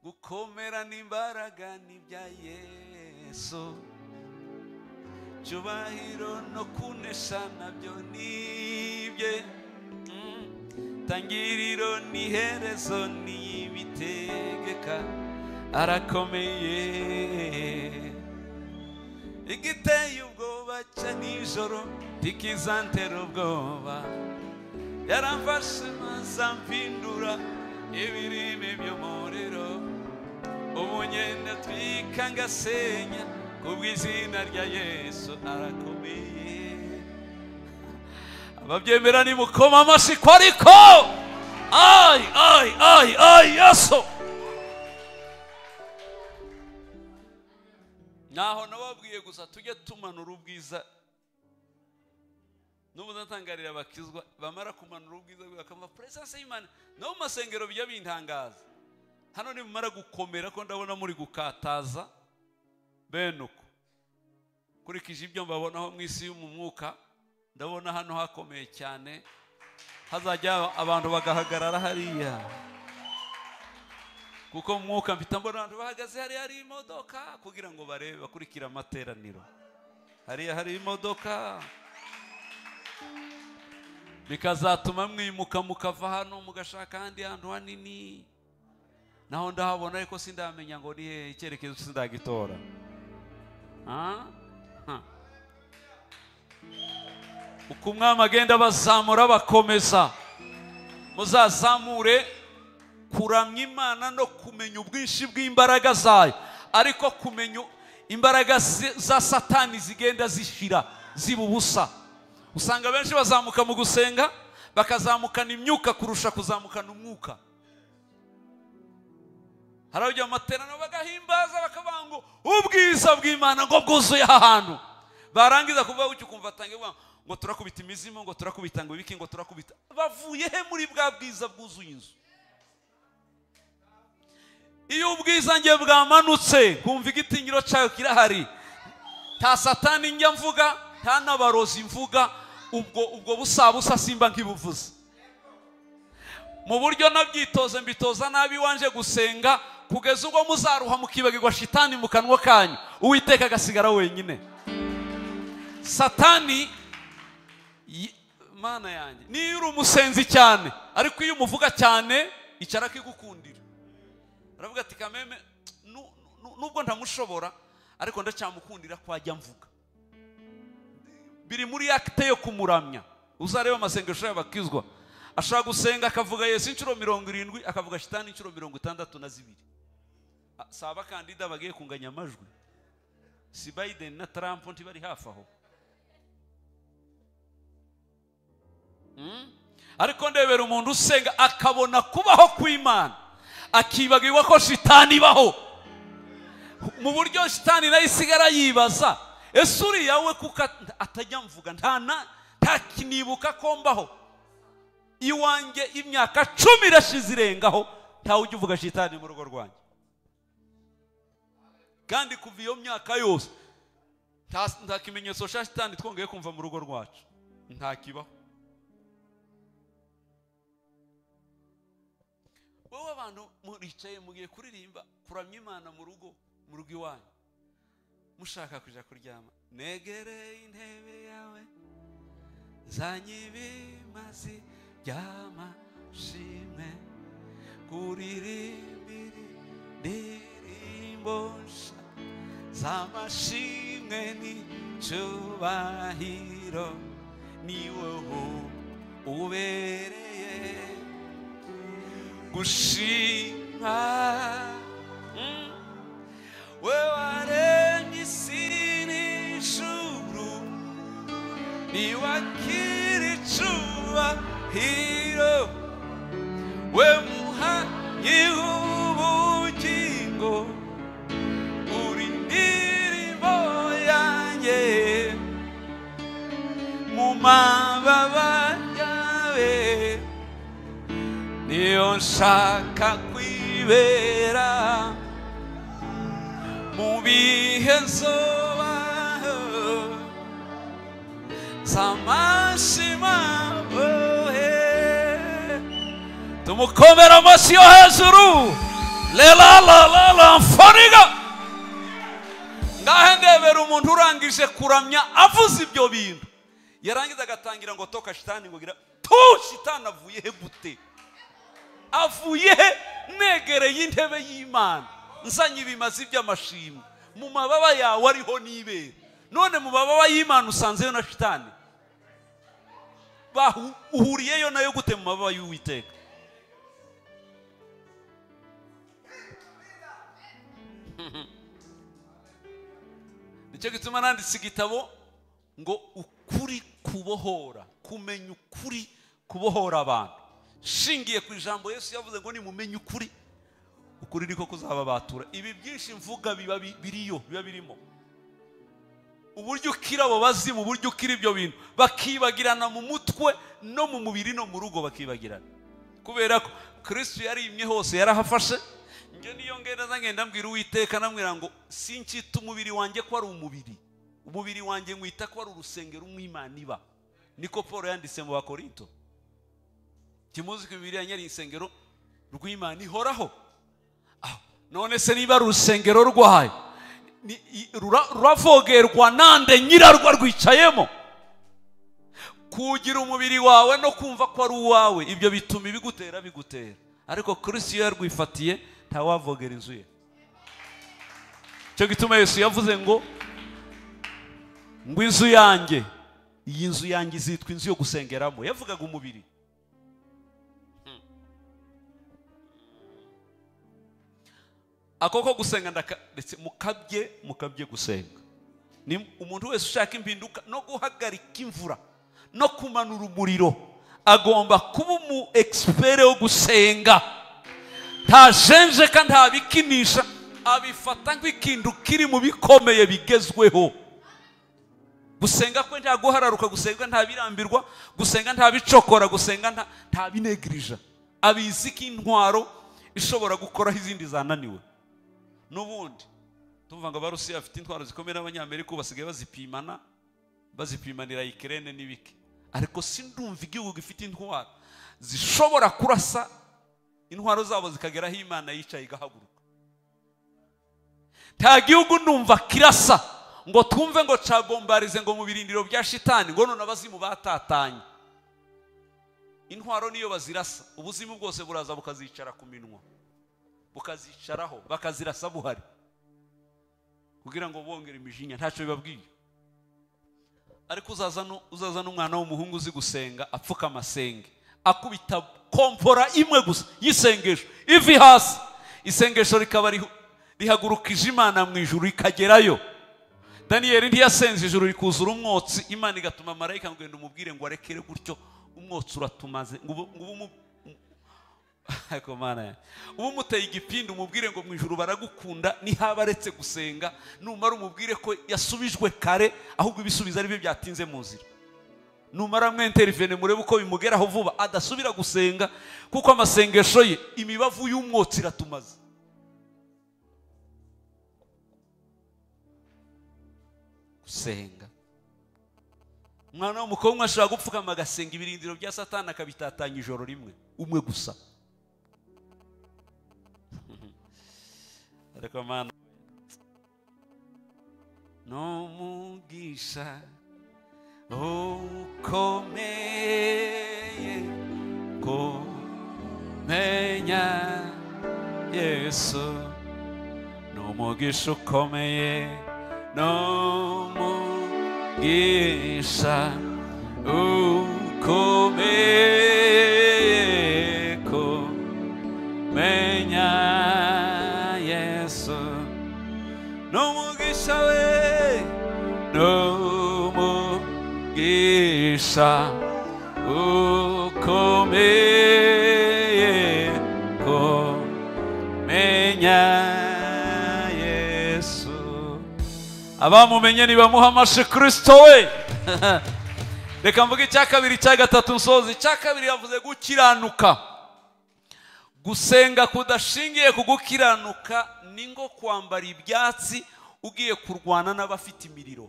gukomera n'imbaraga ni ibya yesu cyubahiro no kunesha nabyo ni ibye Mm. tangiriro n'iherezo n'ibitegeka arakomeye igiteye ubwoba cya nijoro ntikizantera ubwoba yaramfashe maze ampindura ibirimi by'umuriro ubu ngenda atwika ngasenya ku bw'izina rya yesu arakomeye ababyemera nimukoma amashyi ko ariko ayi ayi ayi ayi yesu ntaho nababwiye gusa tujye tumanura ubwiza n'ubu natangarira abakizwa bamara kumanura ubwiza bwe bakamva puresanse y'imana no mu masengero bijya bintangaza hano nimumara gukomera ko ndabona muri gukataza bene uko nkurikije ibyo mbabonaho mu isi yo mu mwuka ndabona hano hakomeye cyane hazajya abantu bagahagarara hariya kuko mu mwuka mfite mbona abantu bahagaze hariya hari imodoka kugira ngo barebe bakurikire amateraniro hariya hari imodoka bikazatuma mwimuka mukava hano mugashaka ahandi hantu hanini naho ndahabona ariko sindamenya ngo ni hehe icyerekezo sindagitora Ah? Ah. uko umwami agenda abazamura abakomeza muzazamure kuramya imana no kumenya ubwinshi bw'imbaraga zayo ariko kumenya imbaraga zi- za satani zigenda zishira ziba ubusa usanga benshi bazamuka mu gusenga bakazamukana imyuka kurusha kuzamukana umwuka hari abajya mu materaniro bagahimbaza bakavuga ngo ubwiza bw'imana ngo bwuzuye aha hantu barangiza kuvuga gutyo ukumva atangiye kuvuga ngo turakubita imizimu ngo turakubita ngo ibiki ngo turakubita bavuye he muri bwa bwiza bwuzuye inzu iyo ubwiza njye bwamanutse kumva igitinyiro cyayo kirahari nta satani njya mvuga nta n'abarozi mvuga ubwo ubwo busabusa simba nk'ibuvuze mu buryo nabyitoze mbitoza nabi wanje gusenga kugeza ubwo muzaruha mukibagirwa shitani mu kanwa kanyu uwiteka agasigara wenyine satani y- mana yanjye niyo uri umusenzi cyane ariko iyo umuvuga cyane icara akigukundira aravuga ati kameme nu- nu- nubwo ntamushobora ariko ndacyamukundira ko ajya mvuga biri muri akite yo kumuramya uzareba amasengesho y'abakizwa ashaka gusenga akavuga yesu inshuro mirongo irindwi akavuga shitani inshuro mirongo itandatu na zibiri Ah, si abakandida bagiye kunganya amajwi si biden na trump ntibari hafi aho ariko ndebera umuntu usenga akabona kubaho kw'imana akibagirwa ko shitani ibaho mu buryo shitani nayo isigara yibaza ese uriya we kuko at- atajya mvuga nta na- ntakinibuka ko mbaho iwanjye imyaka cumi irashize irengaho ntawe ujya uvuga shitani mu rugo rwanjye kandi kuva iyo myaka yose nta- nta kimenyetso cya shitani twongeye kumva mu rugo rwacu ntakibaho wowe abantu muricaye mugiye kuririmba kuramya imana mu rugo mu rugo iwanyu mushaka kujya kuryama negereye intebe yawe nzanye ibimazi by'amashimwe kuririmbire indirimbo nshya z'amashimwe n'icyubahiro ni wowe ubereye gushima Mm. we waremye isi n'ijuru ntiwakira icubahiro we muhanyi w'ubugingo uri indirimbo yanjye mu mababa yawe niyo nshaka kwibera mu bihe nsobaho z'amashima wowe tumukomera amashyi yo hejuru lelalalalampfaniga ngahe ndebera umuntu urangije kuramya avuze ibyo bintu yarangiza agatangira ngo toka shitani ngo gira tu shitani avuye he gute avuye he negereye intebe y'imana nzanye ibimazi by'amashimwe mu mababa yawe ariho n'ibere none mu mababa y'imana usanzeyo na shitani bahu- uhuriyeyo nayo gute mu mababa y'uwiteka nicyo gituma nanditse igitabo ngo ukuri kubohora kumenya ukuri kubohora abantu nshingiye ku ijambo yesu yavuze ngo nimumenye ukuri ukuri niko kuzababatura ibi byinshi mvuga biba bi- biriyo biba birimo uburyo ukira abo bazimu uburyo ukira ibyo bintu bakibagirana mu mutwe no mu mubiri no mu rugo bakibagirana kubera ko kristo yarimye hose yarahafashe njye niyo ngenda ngenda mbwira uwiteka namwira ngo sinkita umubiri wanjye ko ari umubiri umubiri wanjye nkwita ko ari urusengero umwimana iba niko paul yanditse mu bakorinto kimuzi ko imibiri yanjye ari insengero rw'imana ihoraho aho none se niba ari urusengero rwayo ni- i- rura- ruravogerwa nande nyirarwo rwicayemo kugira umubiri wawe no kumva ko ari uwawe ibyo bituma ibigutera bigutera ariko kristo iyo yarwifatiye ntawavogera inzu ye icyo gituma yesu yavuze ngo ngo inzu yanjye iyi nzu yanjye izitwa inzu yo gusengeramo yavugaga umubiri ako ko gusenga ndakaretse mukabye mukabye gusenga ni umuntu wese ushaka impinduka no guhagarika imvura no kumanura umuriro agomba kuba umu egisipere wo gusenga ntajenjeka ntabikinisha abifata nk'ikintu kiri mu bikomeye bigezweho gusenga kwe nta guhararuka gusenga nta birambirwa gusenga nta bicokora gusenga nta- nta binegirija abizi k'intwaro ishobora gukoraho izindi zananiwe n'ubundi tumva ngo abarusiya bafite intwaro zikomeye n'abanyamerika ubu basigaye bazipimana bazipimanira ikirere n'ibiki ariko sindumva igihugu gifite intwaro zishobora kurasa intwaro zabo zikageraho imana yicaye igahaguruka nta gihugu numva kirasa ngo twumve ngo cabombarize ngo mu birindiro bya shitani ngo none abazimu batatanye intwaro niyo bazirasa ubuzimu bwose buraza bukazicara ku minwa bukazicaraho bakazirasa buhari kugira ngo bongere imijinya ntacyo bibabwiye ariko uzazana uzazana umwana w'umuhungu uzi gusenga apfuka amasenge akubita kompora imwe gusa y'isengesho ivi hasi isengesho rikaba rihu- rihagurukije imana mu ijuru rikagerayo daniyeli ntiyasenze ijuru rikuzura umwotsi imana igatuma marayika ngenda umubwire ngo arekere gutyo umwotsi uratumaze ngo ubu- ngo ubu mu- Ariko Mana yanjye. uba umuteye igipindi umubwire ngo mu ijuru baragukunda nihaba aretse gusenga numara umubwire ko yasubijwe kare ahubwo ibisubizo ari byo byatinze mu nzira numara mwinterivene murebe uko bimugeraho vuba adasubira gusenga kuko amasengesho ye imibavu y'umwotsi iratumaze gusenga umwana w'umukobwa ashobora gupfukama agasenga ibirindiro bya satani akabitatanya ijoro rimwe umwe gusa ariko mana n'umugisha ukomeye kumenya yesu n'umugisha ukomeye n'umugisha ukomeye kumenya menya yesu n'umugisha we n'umugisha ukomeye kumenya yesu abamumenye nibamuha amashi kristo we reka mvuge icya kabiri icya gatatu nsoza icya kabiri yavuze gukiranuka gusenga kudashingiye ku gukiranuka ni nko kwambara ibyatsi ugiye kurwana n'abafite imiriro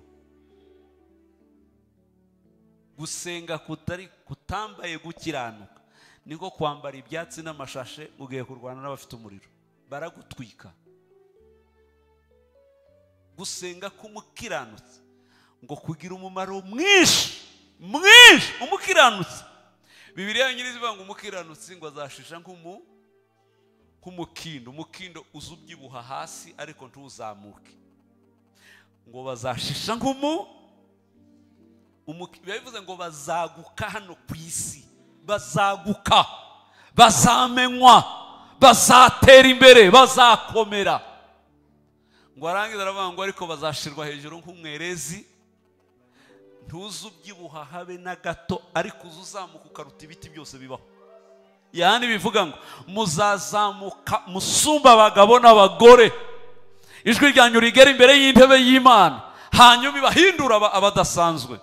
gusenga kutari kutambaye gukiranuka ni nko kwambara ibyatsi n'amashashe ugiye kurwana n'abafite umuriro baragutwika gusenga k'umukiranutsi ngo kugira umumaro mwinshi mwinshi umukiranutsi bibiriya nyiri ivuga ngo umukiranutsi ngo azashisha nk'umu nk'umukindo umukindo uza ubyibuha hasi ariko ntuzamuke ngo bazashisha nk'umu umuki- biba bivuze ngo bazaguka hano ku isi bazaguka bazamenywa bazatera imbere bazakomera ngo arangiza aravuga ngo ariko bazashirwa hejuru nk'umwerezi ntuze ubyibuha habe na gato ariko uze uzamuka ukaruta ibiti byose bibaho yani bivuga ngo muzazamuka musumba abagabo n'abagore ijwi ryanyu rigera imbere y'intebe y'imana hanyuma ibahindura aba- abadasanzwe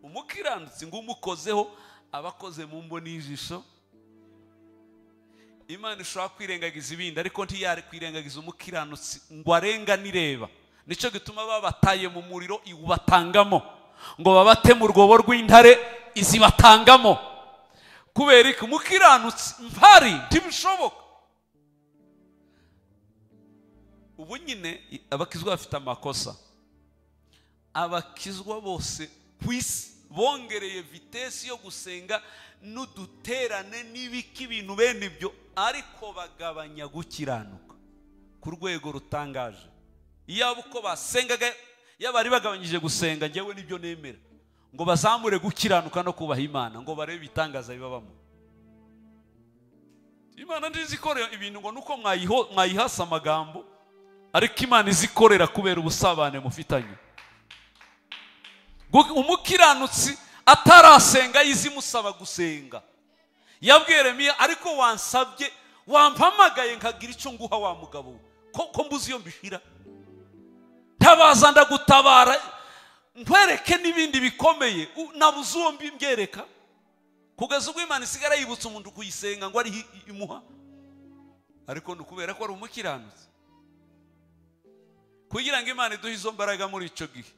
umukiranutsi ngo umukozeho abakoze mu mbo n'ijisho imana ishobora kwirengagiza ibindi ariko ntiyari kwirengagiza umukiranutsi ngo arenganireba nicyo gituma babataye mu muriro iwubatangamo ngo babate mu rwobo rw'intare izibatangamo kubera iki umukiranutsi mpari ntibishoboka ubu nyine abakizwa bafite amakosa abakizwa bose ku isi bongereye vitesi yo gusenga n'uduterane n'ibiki ibintu bene ibyo ariko bagabanya gukiranuka ku rwego rutangaje yaba uko basengaga yaba bari bagabanyije gusenga njyewe nibyo nemera ngo bazamure gukiranuka no kubaha imana ngo barebe ibitangaza bibabamo imana nziza ikorera ibintu ngo nuko mwayiho- mwayihasa amagambo ariko imana izikorera kubera ubusabane mufitanye Gu- umukiranutsi atarasenga izimusaba gusenga yabwiye Yeremiya ariko wansabye wampamagaye nkagira icyo nguha wa mugabo we ko ko mbuzi iyo mbishira tabaza ndagutabara nkwereke n'ibindi bikomeye U- nabuze uwo mbyereka kugeza ubwo imana isigara yibutsa umuntu kuyisenga ngo ariho i- imuha ariko ni ukubera ko ari umukiranutsi kugira ngo imana iduhe izo mbaraga muri icyo gihe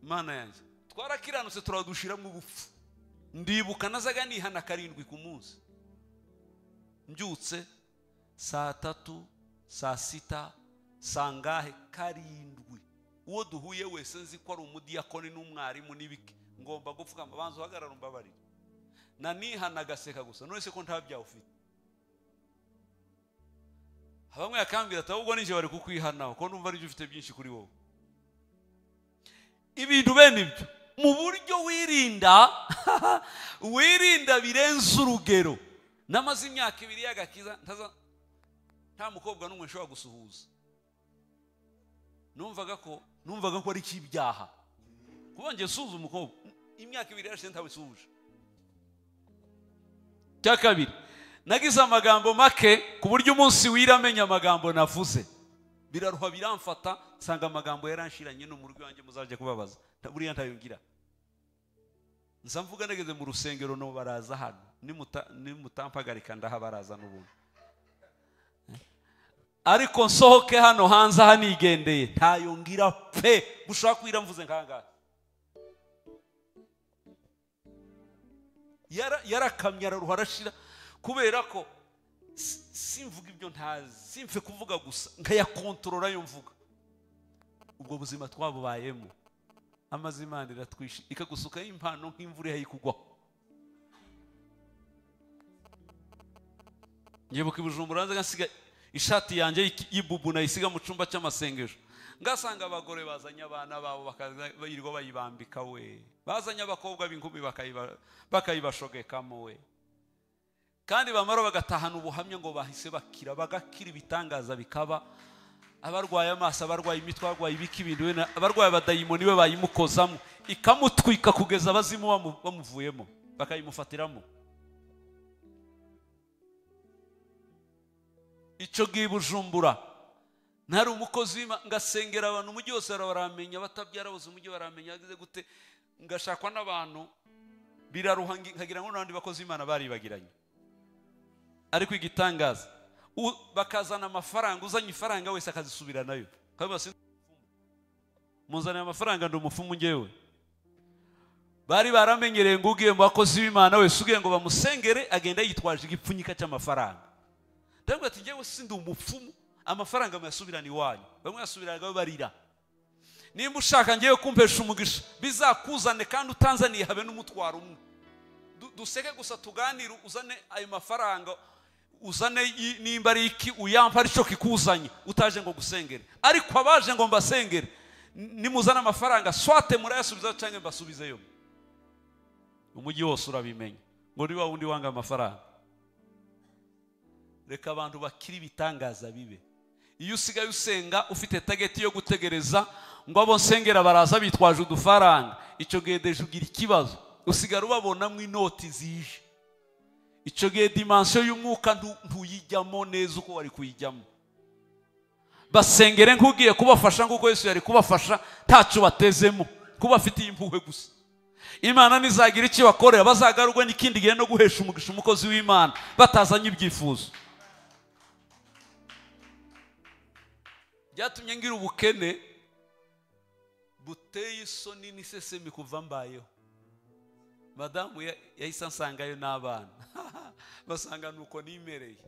mana yanjye twarakiranutse turadushiramo ubupfu ndibuka nazaga nihana karindwi ku munsi mbyutse saa tatu saa sita saa ngahe karindwi uwo duhuye wese nzi ko ari umudiyakoni n'umwarimu n'ibiki ngomba gupfukama banza uhagarara umbabarire nanihana agaseka gusa none se ko nta byaha ufite bamwe yakambwira ati ahubwo ninjye bari kukwihanaho ko numva aribyo ufite byinshi kuri wowe ibintu bene ibyo mu buryo wirinda wirinda birenze urugero namaze imyaka ibiri y'agakiza ntaza nta mukobwa n'umwe nshobora gusuhuza numvaga ko numvaga ko ari icy'ibyaha kuba ngiye suhuza umukobwa imyaka ibiri yarashize ntabisuhuje cya kabiri nagize amagambo make ku buryo umunsi wira amenya amagambo navuze biraruha biramfata nsanga amagambo yaranshiranye ni umurwi wanjye muzajya kubabaza Nta- buriya ntayongira nza mvuga nageze mu rusengero no baraza hano Nimuta- nimutampagarika ndahabaraza n'ubundi ariko nsohoke hano hanze hanigendeye ntayongira pe bushobora kwira mvuze nk'ahangaha Yara- yarakamye araruha arashira kubera ko si- simvuga ibyo ntazi simfe kuvuga gusa nkayakontorora yo mvuga ubwo buzima twabubayemo amaze imana iratwishe ikagusukaho impano nk'imvura ihayikugwaho ngebuka i bujumbura nza ngasiga ishati yanjye y'iki- y'ibubu nayisiga mu cyumba cy'amasengesho ngasanga abagore bazanye abana babo bakaza- birirwa bayibambika we bazanye abakobwa b'inkumi bakayiba- bakayibashogekamo we kandi bamara bagatahana ubuhamya ngo bahise bakira bagakira ibitangaza bikaba abarwaye amaso abarwaye imitwe abarwaye ibiki ibintu bene- abarwaye abadayimoni be bayimukozamo ikamutwika kugeza abazimu bamu- bamuvuyemo bakayimufatiramo icyo gihe i bujumbura ntari umukozi w'Imana, ngasengera abantu umujyi wose baramenya batabyara bose umujyi baramenya yagize gute ngashakwa n'abantu biraruha ngi- nkagira ngo n'abandi bakozi b'imana baribagiranye ariko igitangaza u- bakazana amafaranga uzanye ifaranga wese akazisubira nayo Kabiba si- muzaniye amafaranga ndi umupfumu ngewe bari baramenyereye ngo ugiye mu bakozi b'imana wese ugiye ngo bamusengere agenda yitwaje igipfunyika cy'amafaranga ndavuga ati njyewe sindi umupfumu amafaranga muyasubirana iwanyu bamwe yasubiranaga barira nimba ushaka ngewe kumpesha umugisha bizakuzane kandi utanzaniye habe n'umutwaro umwe Du- duseke gusa tuganire uzane ayo mafaranga uzane i- nimba ari iki uyampa ari cyo kikuzanye utaje ngo gusengere ariko abaje ngo mbasengere n- nimuzane amafaranga swate murayasubiza cyangwa mbasubizeyo umujyi wose urabimenya ngo ni wa wundi wanga amafaranga reka abantu bakiri ibitangaza bibe iyo usigaye usenga ufite tageti yo gutegereza ngo abo nsengera baraza bitwaje udufaranga icyo gihe deje ugira ikibazo usigara ubabonamo inoti zije icyo gihe dimansiyo y'umwuka ntu- ntuyijyamo neza uko wari kuyijyamo basengere nk'ugiye kubafasha nk'uko yesu yari kubafasha ntacyo batezemo kuba afitiye impuhwe gusa imana nizagira icyo bakorera bazagarurwe n'ikindi gihe no guhesha umugisha umukozi w'imana batazanye ibyifuzo byatumye ngira ubukene buteye isoni n'isesemi kuva mbayeho madamu ya- yahise ansangayo n'abana basanga nuko nimereye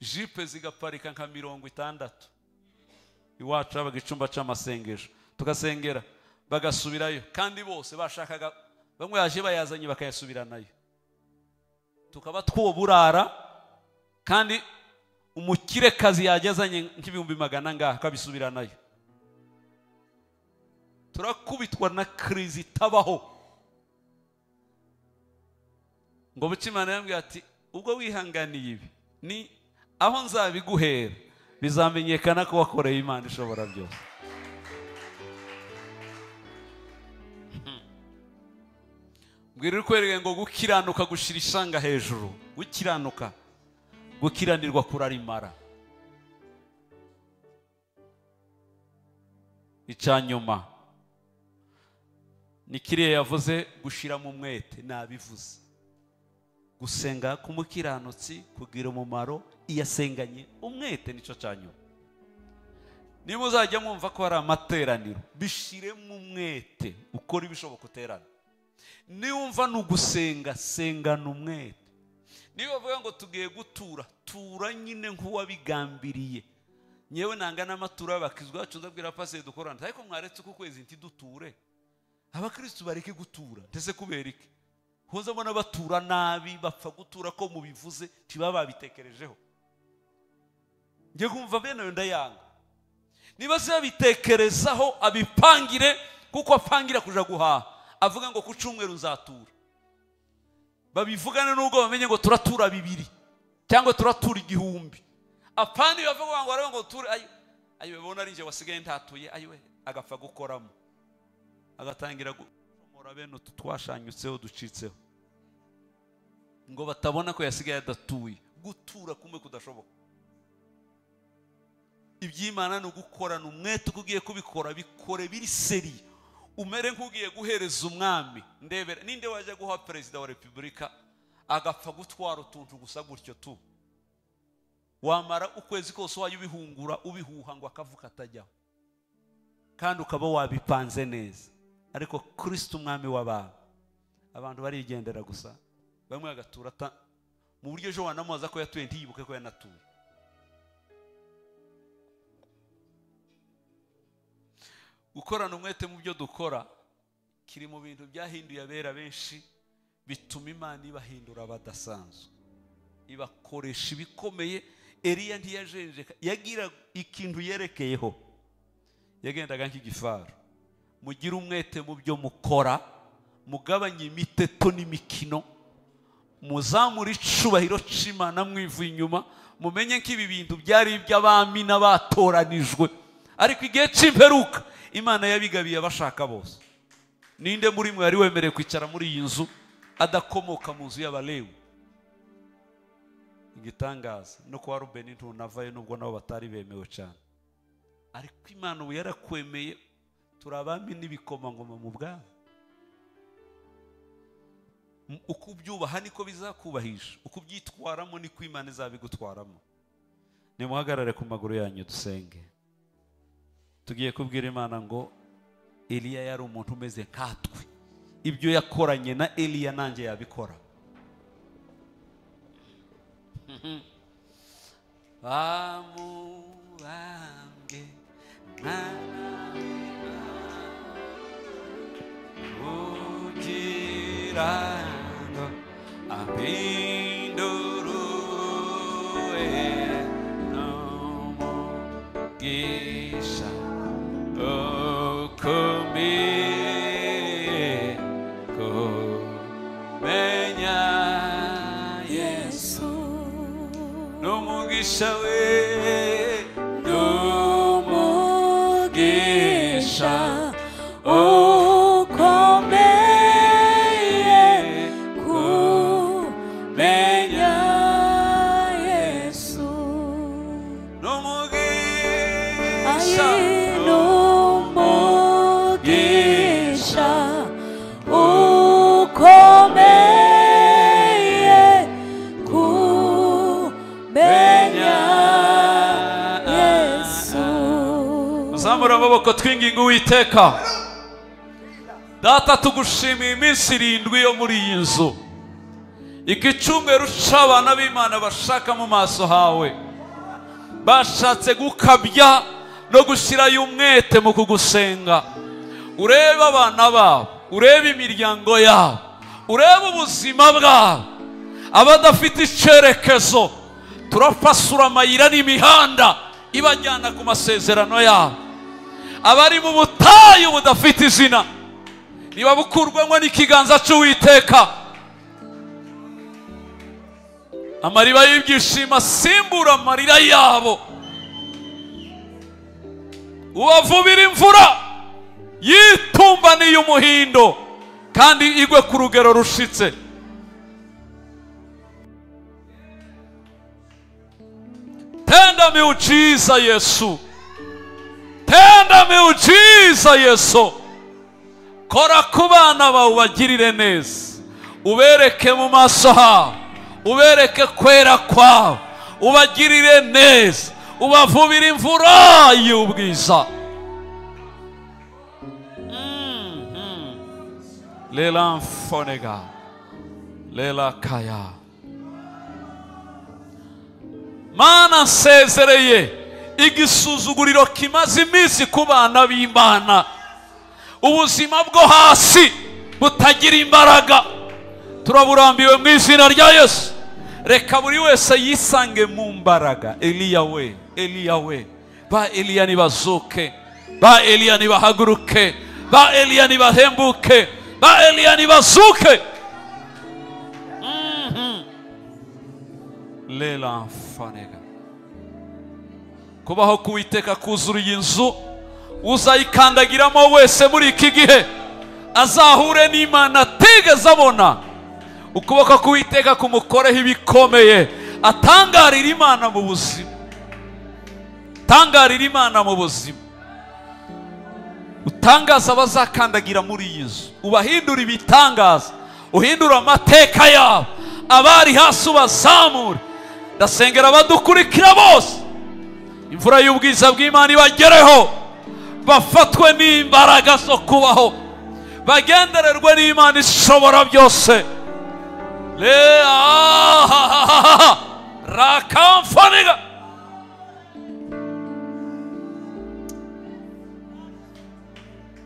jipe zigaparika nka mirongo itandatu iwacu habaga icumba cy'amasengesho tugasengera bagasubirayo kandi bose bashakaga bamwe yaje bayazanye bakayasubiranayo tukaba twuburara kandi umukirekazi yagezanye nk'ibihumbi magana ngaha akabisubiranayo turakubitwa na kirizi itabaho ngo buce imana yambwira ati ubwo wihanganiye ibi ni aho nzabiguhera bizamenyekana ko wakoreye imana ishobora byose mbwira urikwereke ngo gukiranuka gushyira ishanga hejuru gukiranuka gukiranirwa kurarimara icya nyuma ni kiriya yavuze gushyiramo umwete nabivuze gusenga k'umukiranutsi kugira umumaro iyo asenganye umwete nicyo cya nyuma niba uzajya mwumva ko hari amateraniro bishyiremo umwete ukora ibishoboka uterana niwumva ni ugusenga sengana umwete niba bavuga ngo tugiye gutura tura nyine nk'uwabigambiriye nyewe nanga n'amatura y'abakizwa bacu ndabwira pasire dukorana ariko mwaretse uku kwezi ntiduture abakirisitu bareke gutura ndetse kubera iki huza mbona batura nabi bapfa gutura ko mubivuze ntibaba babitekerejeho njye kumva bene ayo ndayanga niba se yabitekerezaho abipangire kuko apangira kuja guhaha avuga ngo ku cyumweru nzatura babivugane n'ubwo bamenye ngo turatura bibiri cyangwa turatura igihumbi apana iyo bavuga ngo barebe ngo ture ayo ayo babona ari njye wasigaye ntatuye ayo agapfa gukoramo agatangira gukomora bene utu twashanyutseho ducitseho ngo batabona ko yasigaye adatuye gutura kumwe kudashoboka iby'imana ni ugukorana umwete uko ugiye kubikora bikore biri seri umere nk'ugiye guhereza umwami ndebera ninde wajya guha perezida wa repubulika agapfa gutwara utuntu gusa gutyo tu wamara ukwezi kose wajya ubihungura ubihuha ngo akavuka atajyaho kandi ukaba wabipanze neza ariko kirisita umwami w'abantu abantu barigendera gusa bamwe bagatura ata- mu buryo ejo wanamubaza ko yatuye ntiyibuke ko yanatuye gukorana umwete mu byo dukora kiri mu bintu byahinduye abera benshi bituma imana ibahindura badasanzwe ibakoresha ibikomeye eriya ntiyajenjeka yagira ikintu yerekeyeho yagendaga nk'igifaru mugire umwete mu byo mukora mugabanye imiteto n'imikino muzamure icubahiro cy'imana mwivuye inyuma mumenye ko ibi bintu byari iby'abami n'abatoranijwe ariko igihe cy'imperuka imana yabigabiye abashaka bose ninde muri mwe wari wemerewe kwicara muri iyi nzu adakomoka mu nzu y'abalewi igitangaza no kuba rubeni ntunavayo nubwo nabo batari bemewe cyane ariko imana ubu yarakwemeye turi abami n'ibikomangoma mu bwami M- uko ubyubaha niko bizakubahisha uko ubyitwaramo niko imana izabigutwaramo nimuhagarare ku maguru yanyu dusenge tugiye kubwira imana ngo eliya yari umuntu umeze nkatwe ibyo yakoranye na eliya nanjye yabikora bamubambwe nka kugira ngo ahindure n'umugisha we n'umugisha ukomeye kumenya yesu n'umugisha n'umugisha ukomeye kumenya yesu uzamura amaboko twinginga uwiteka data tugushimiye iminsi irindwi yo muri iyi nzu igicumberu c'abana b'imana bashaka mu maso hawe bashatse gukabya no gushyirayo umwete mu kugusenga urebe abana babo urebe imiryango yabo urebe ubuzima bwabo abadafite icyerekezo turafasura amayira n'imihanda ibajyana ku masezerano yabo abari mu butayu budafite izina ntibabukurwamo n'ikiganza cy'uwiteka amariba y'ibyishimo asimbura amarira yabo ubavubira imvura yitumbaniye umuhindo kandi igwe ku rugero rushitse tenda miujiza yesu tenda miujiza yesu kora ku bana bawe ubagirire neza ubereke mu maso habo ubereke kwera kwabo ubagirire neza ubavubire imvura y'ubwiza Mhm. lela mfonega lela kaya mana nsezereye igisuzuguriro kimaze iminsi ku bana b'imana ubuzima bwo hasi butagira imbaraga turaburambiwe mu izina rya yesu reka buri wese yisange mu mbaraga eliya we eliya we ba eliya nibazuke ba eliya nibahaguruke ba eliya nibahembuke ba eliya nibazuke Mhm. lela mfanega kubaho k'uwiteka kuzuruye inzu uzayikandagiramo wese muri iki gihe azahure n'imana atigeze abona ukuboko k'uwiteka kumukoreho ibikomeye atangarira imana mu buzima atangarira imana mu buzima utangaza abazakandagira muri iyi nzu ubahindura ibitangaza uhindura amateka yabo abari hasi ubazamure ndasengera abadukurikira bose imvura y'ubwiza bw'imana ibagereho bafatwe n'imbaraga zo kubaho bagendererwe n'imana ishobora byose Le- ahahahaha. rakamfaniga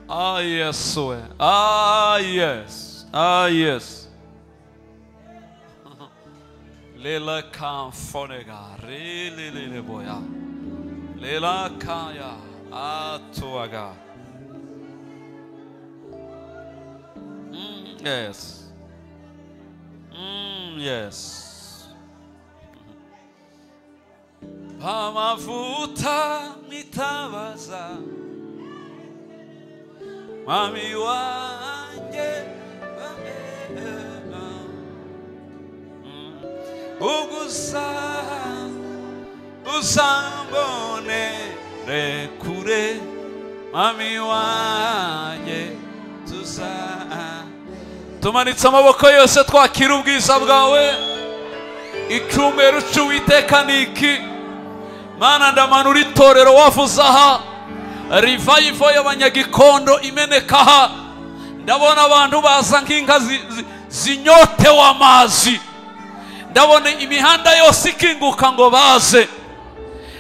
ah yes we ah yes ah yes lela kamfoniga rililile boya lela kaya atuaga Mm, yes Mm, yes. Pamavuta mitabaza Mami wanjye bamera Mm. Ugusa usambone rekure Mami wanjye tuzaa tumanitse amaboko yose twakira ubwiza bwawe icyumweru cy'uwiteka ni iki mana ndamanura itorero wavuze aha rivayivo y'abanyagikondo imeneka aha ndabona abantu baza nk'inka zi- zi- zinyotewe amazi ndabona imihanda yose ikinguka ngo baze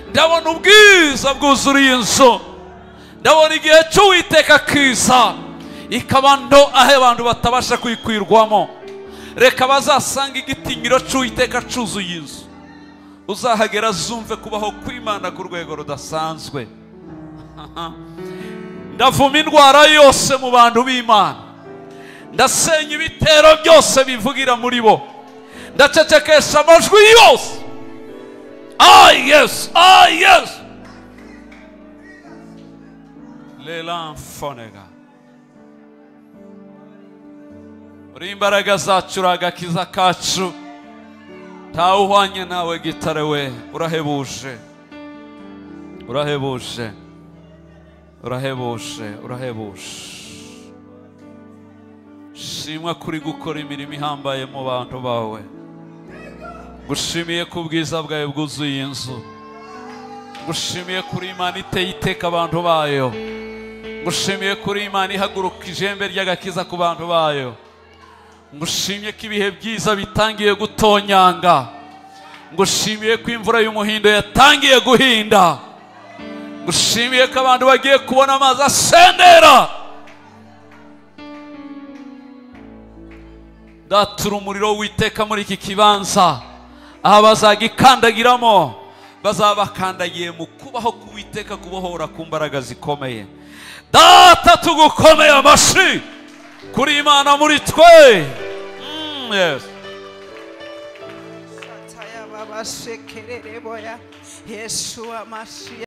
ndabona ubwiza bwuzuriye inzu ndabona igihe cy'uwiteka kiza ikaba ndo aho abantu batabasha kwikwirwamo reka bazasanga igitinyiro cy'uwiteka cyuzuye inzu uzahagera zumve kubaho kw'imana ku rwego rudasanzwe ndavuma indwara yose mu bantu b'imana ndasenya ibitero byose bivugira muri bo ndacecekesha amajwi yose yes ah yes lelamfonega uri imbaraga zacu uri agakiza kacu ntawe uhwanye nawe gitare we urahebuje urahebuje urahebuje urahebuje shimwa kuri gukora imirimo ihambaye mu bantu bawe gushimiye ku bwiza bwawe bwuzuye inzu gushimiye kuri imana iteye iteka abantu bayo ngushimiye kuri imana ihaguruka ijembe ry'agakiza ku bantu bayo ngushimye ko ibihe byiza bitangiye gutonyanga ngushimiye ko imvura y'umuhindo yatangiye guhinda ngushimiye ko abantu bagiye kubona amazi asendera ndatura umuriro witeka muri iki kibanza aha bazagikandagiramo bazaba bakandagiye mu kubaho k'uwiteka kubohora ku mbaraga zikomeye data tugukomeye amashyi kuri imana muri twe Mm, yes. Sataya baba shekerere boya. Yeshua Mashiach.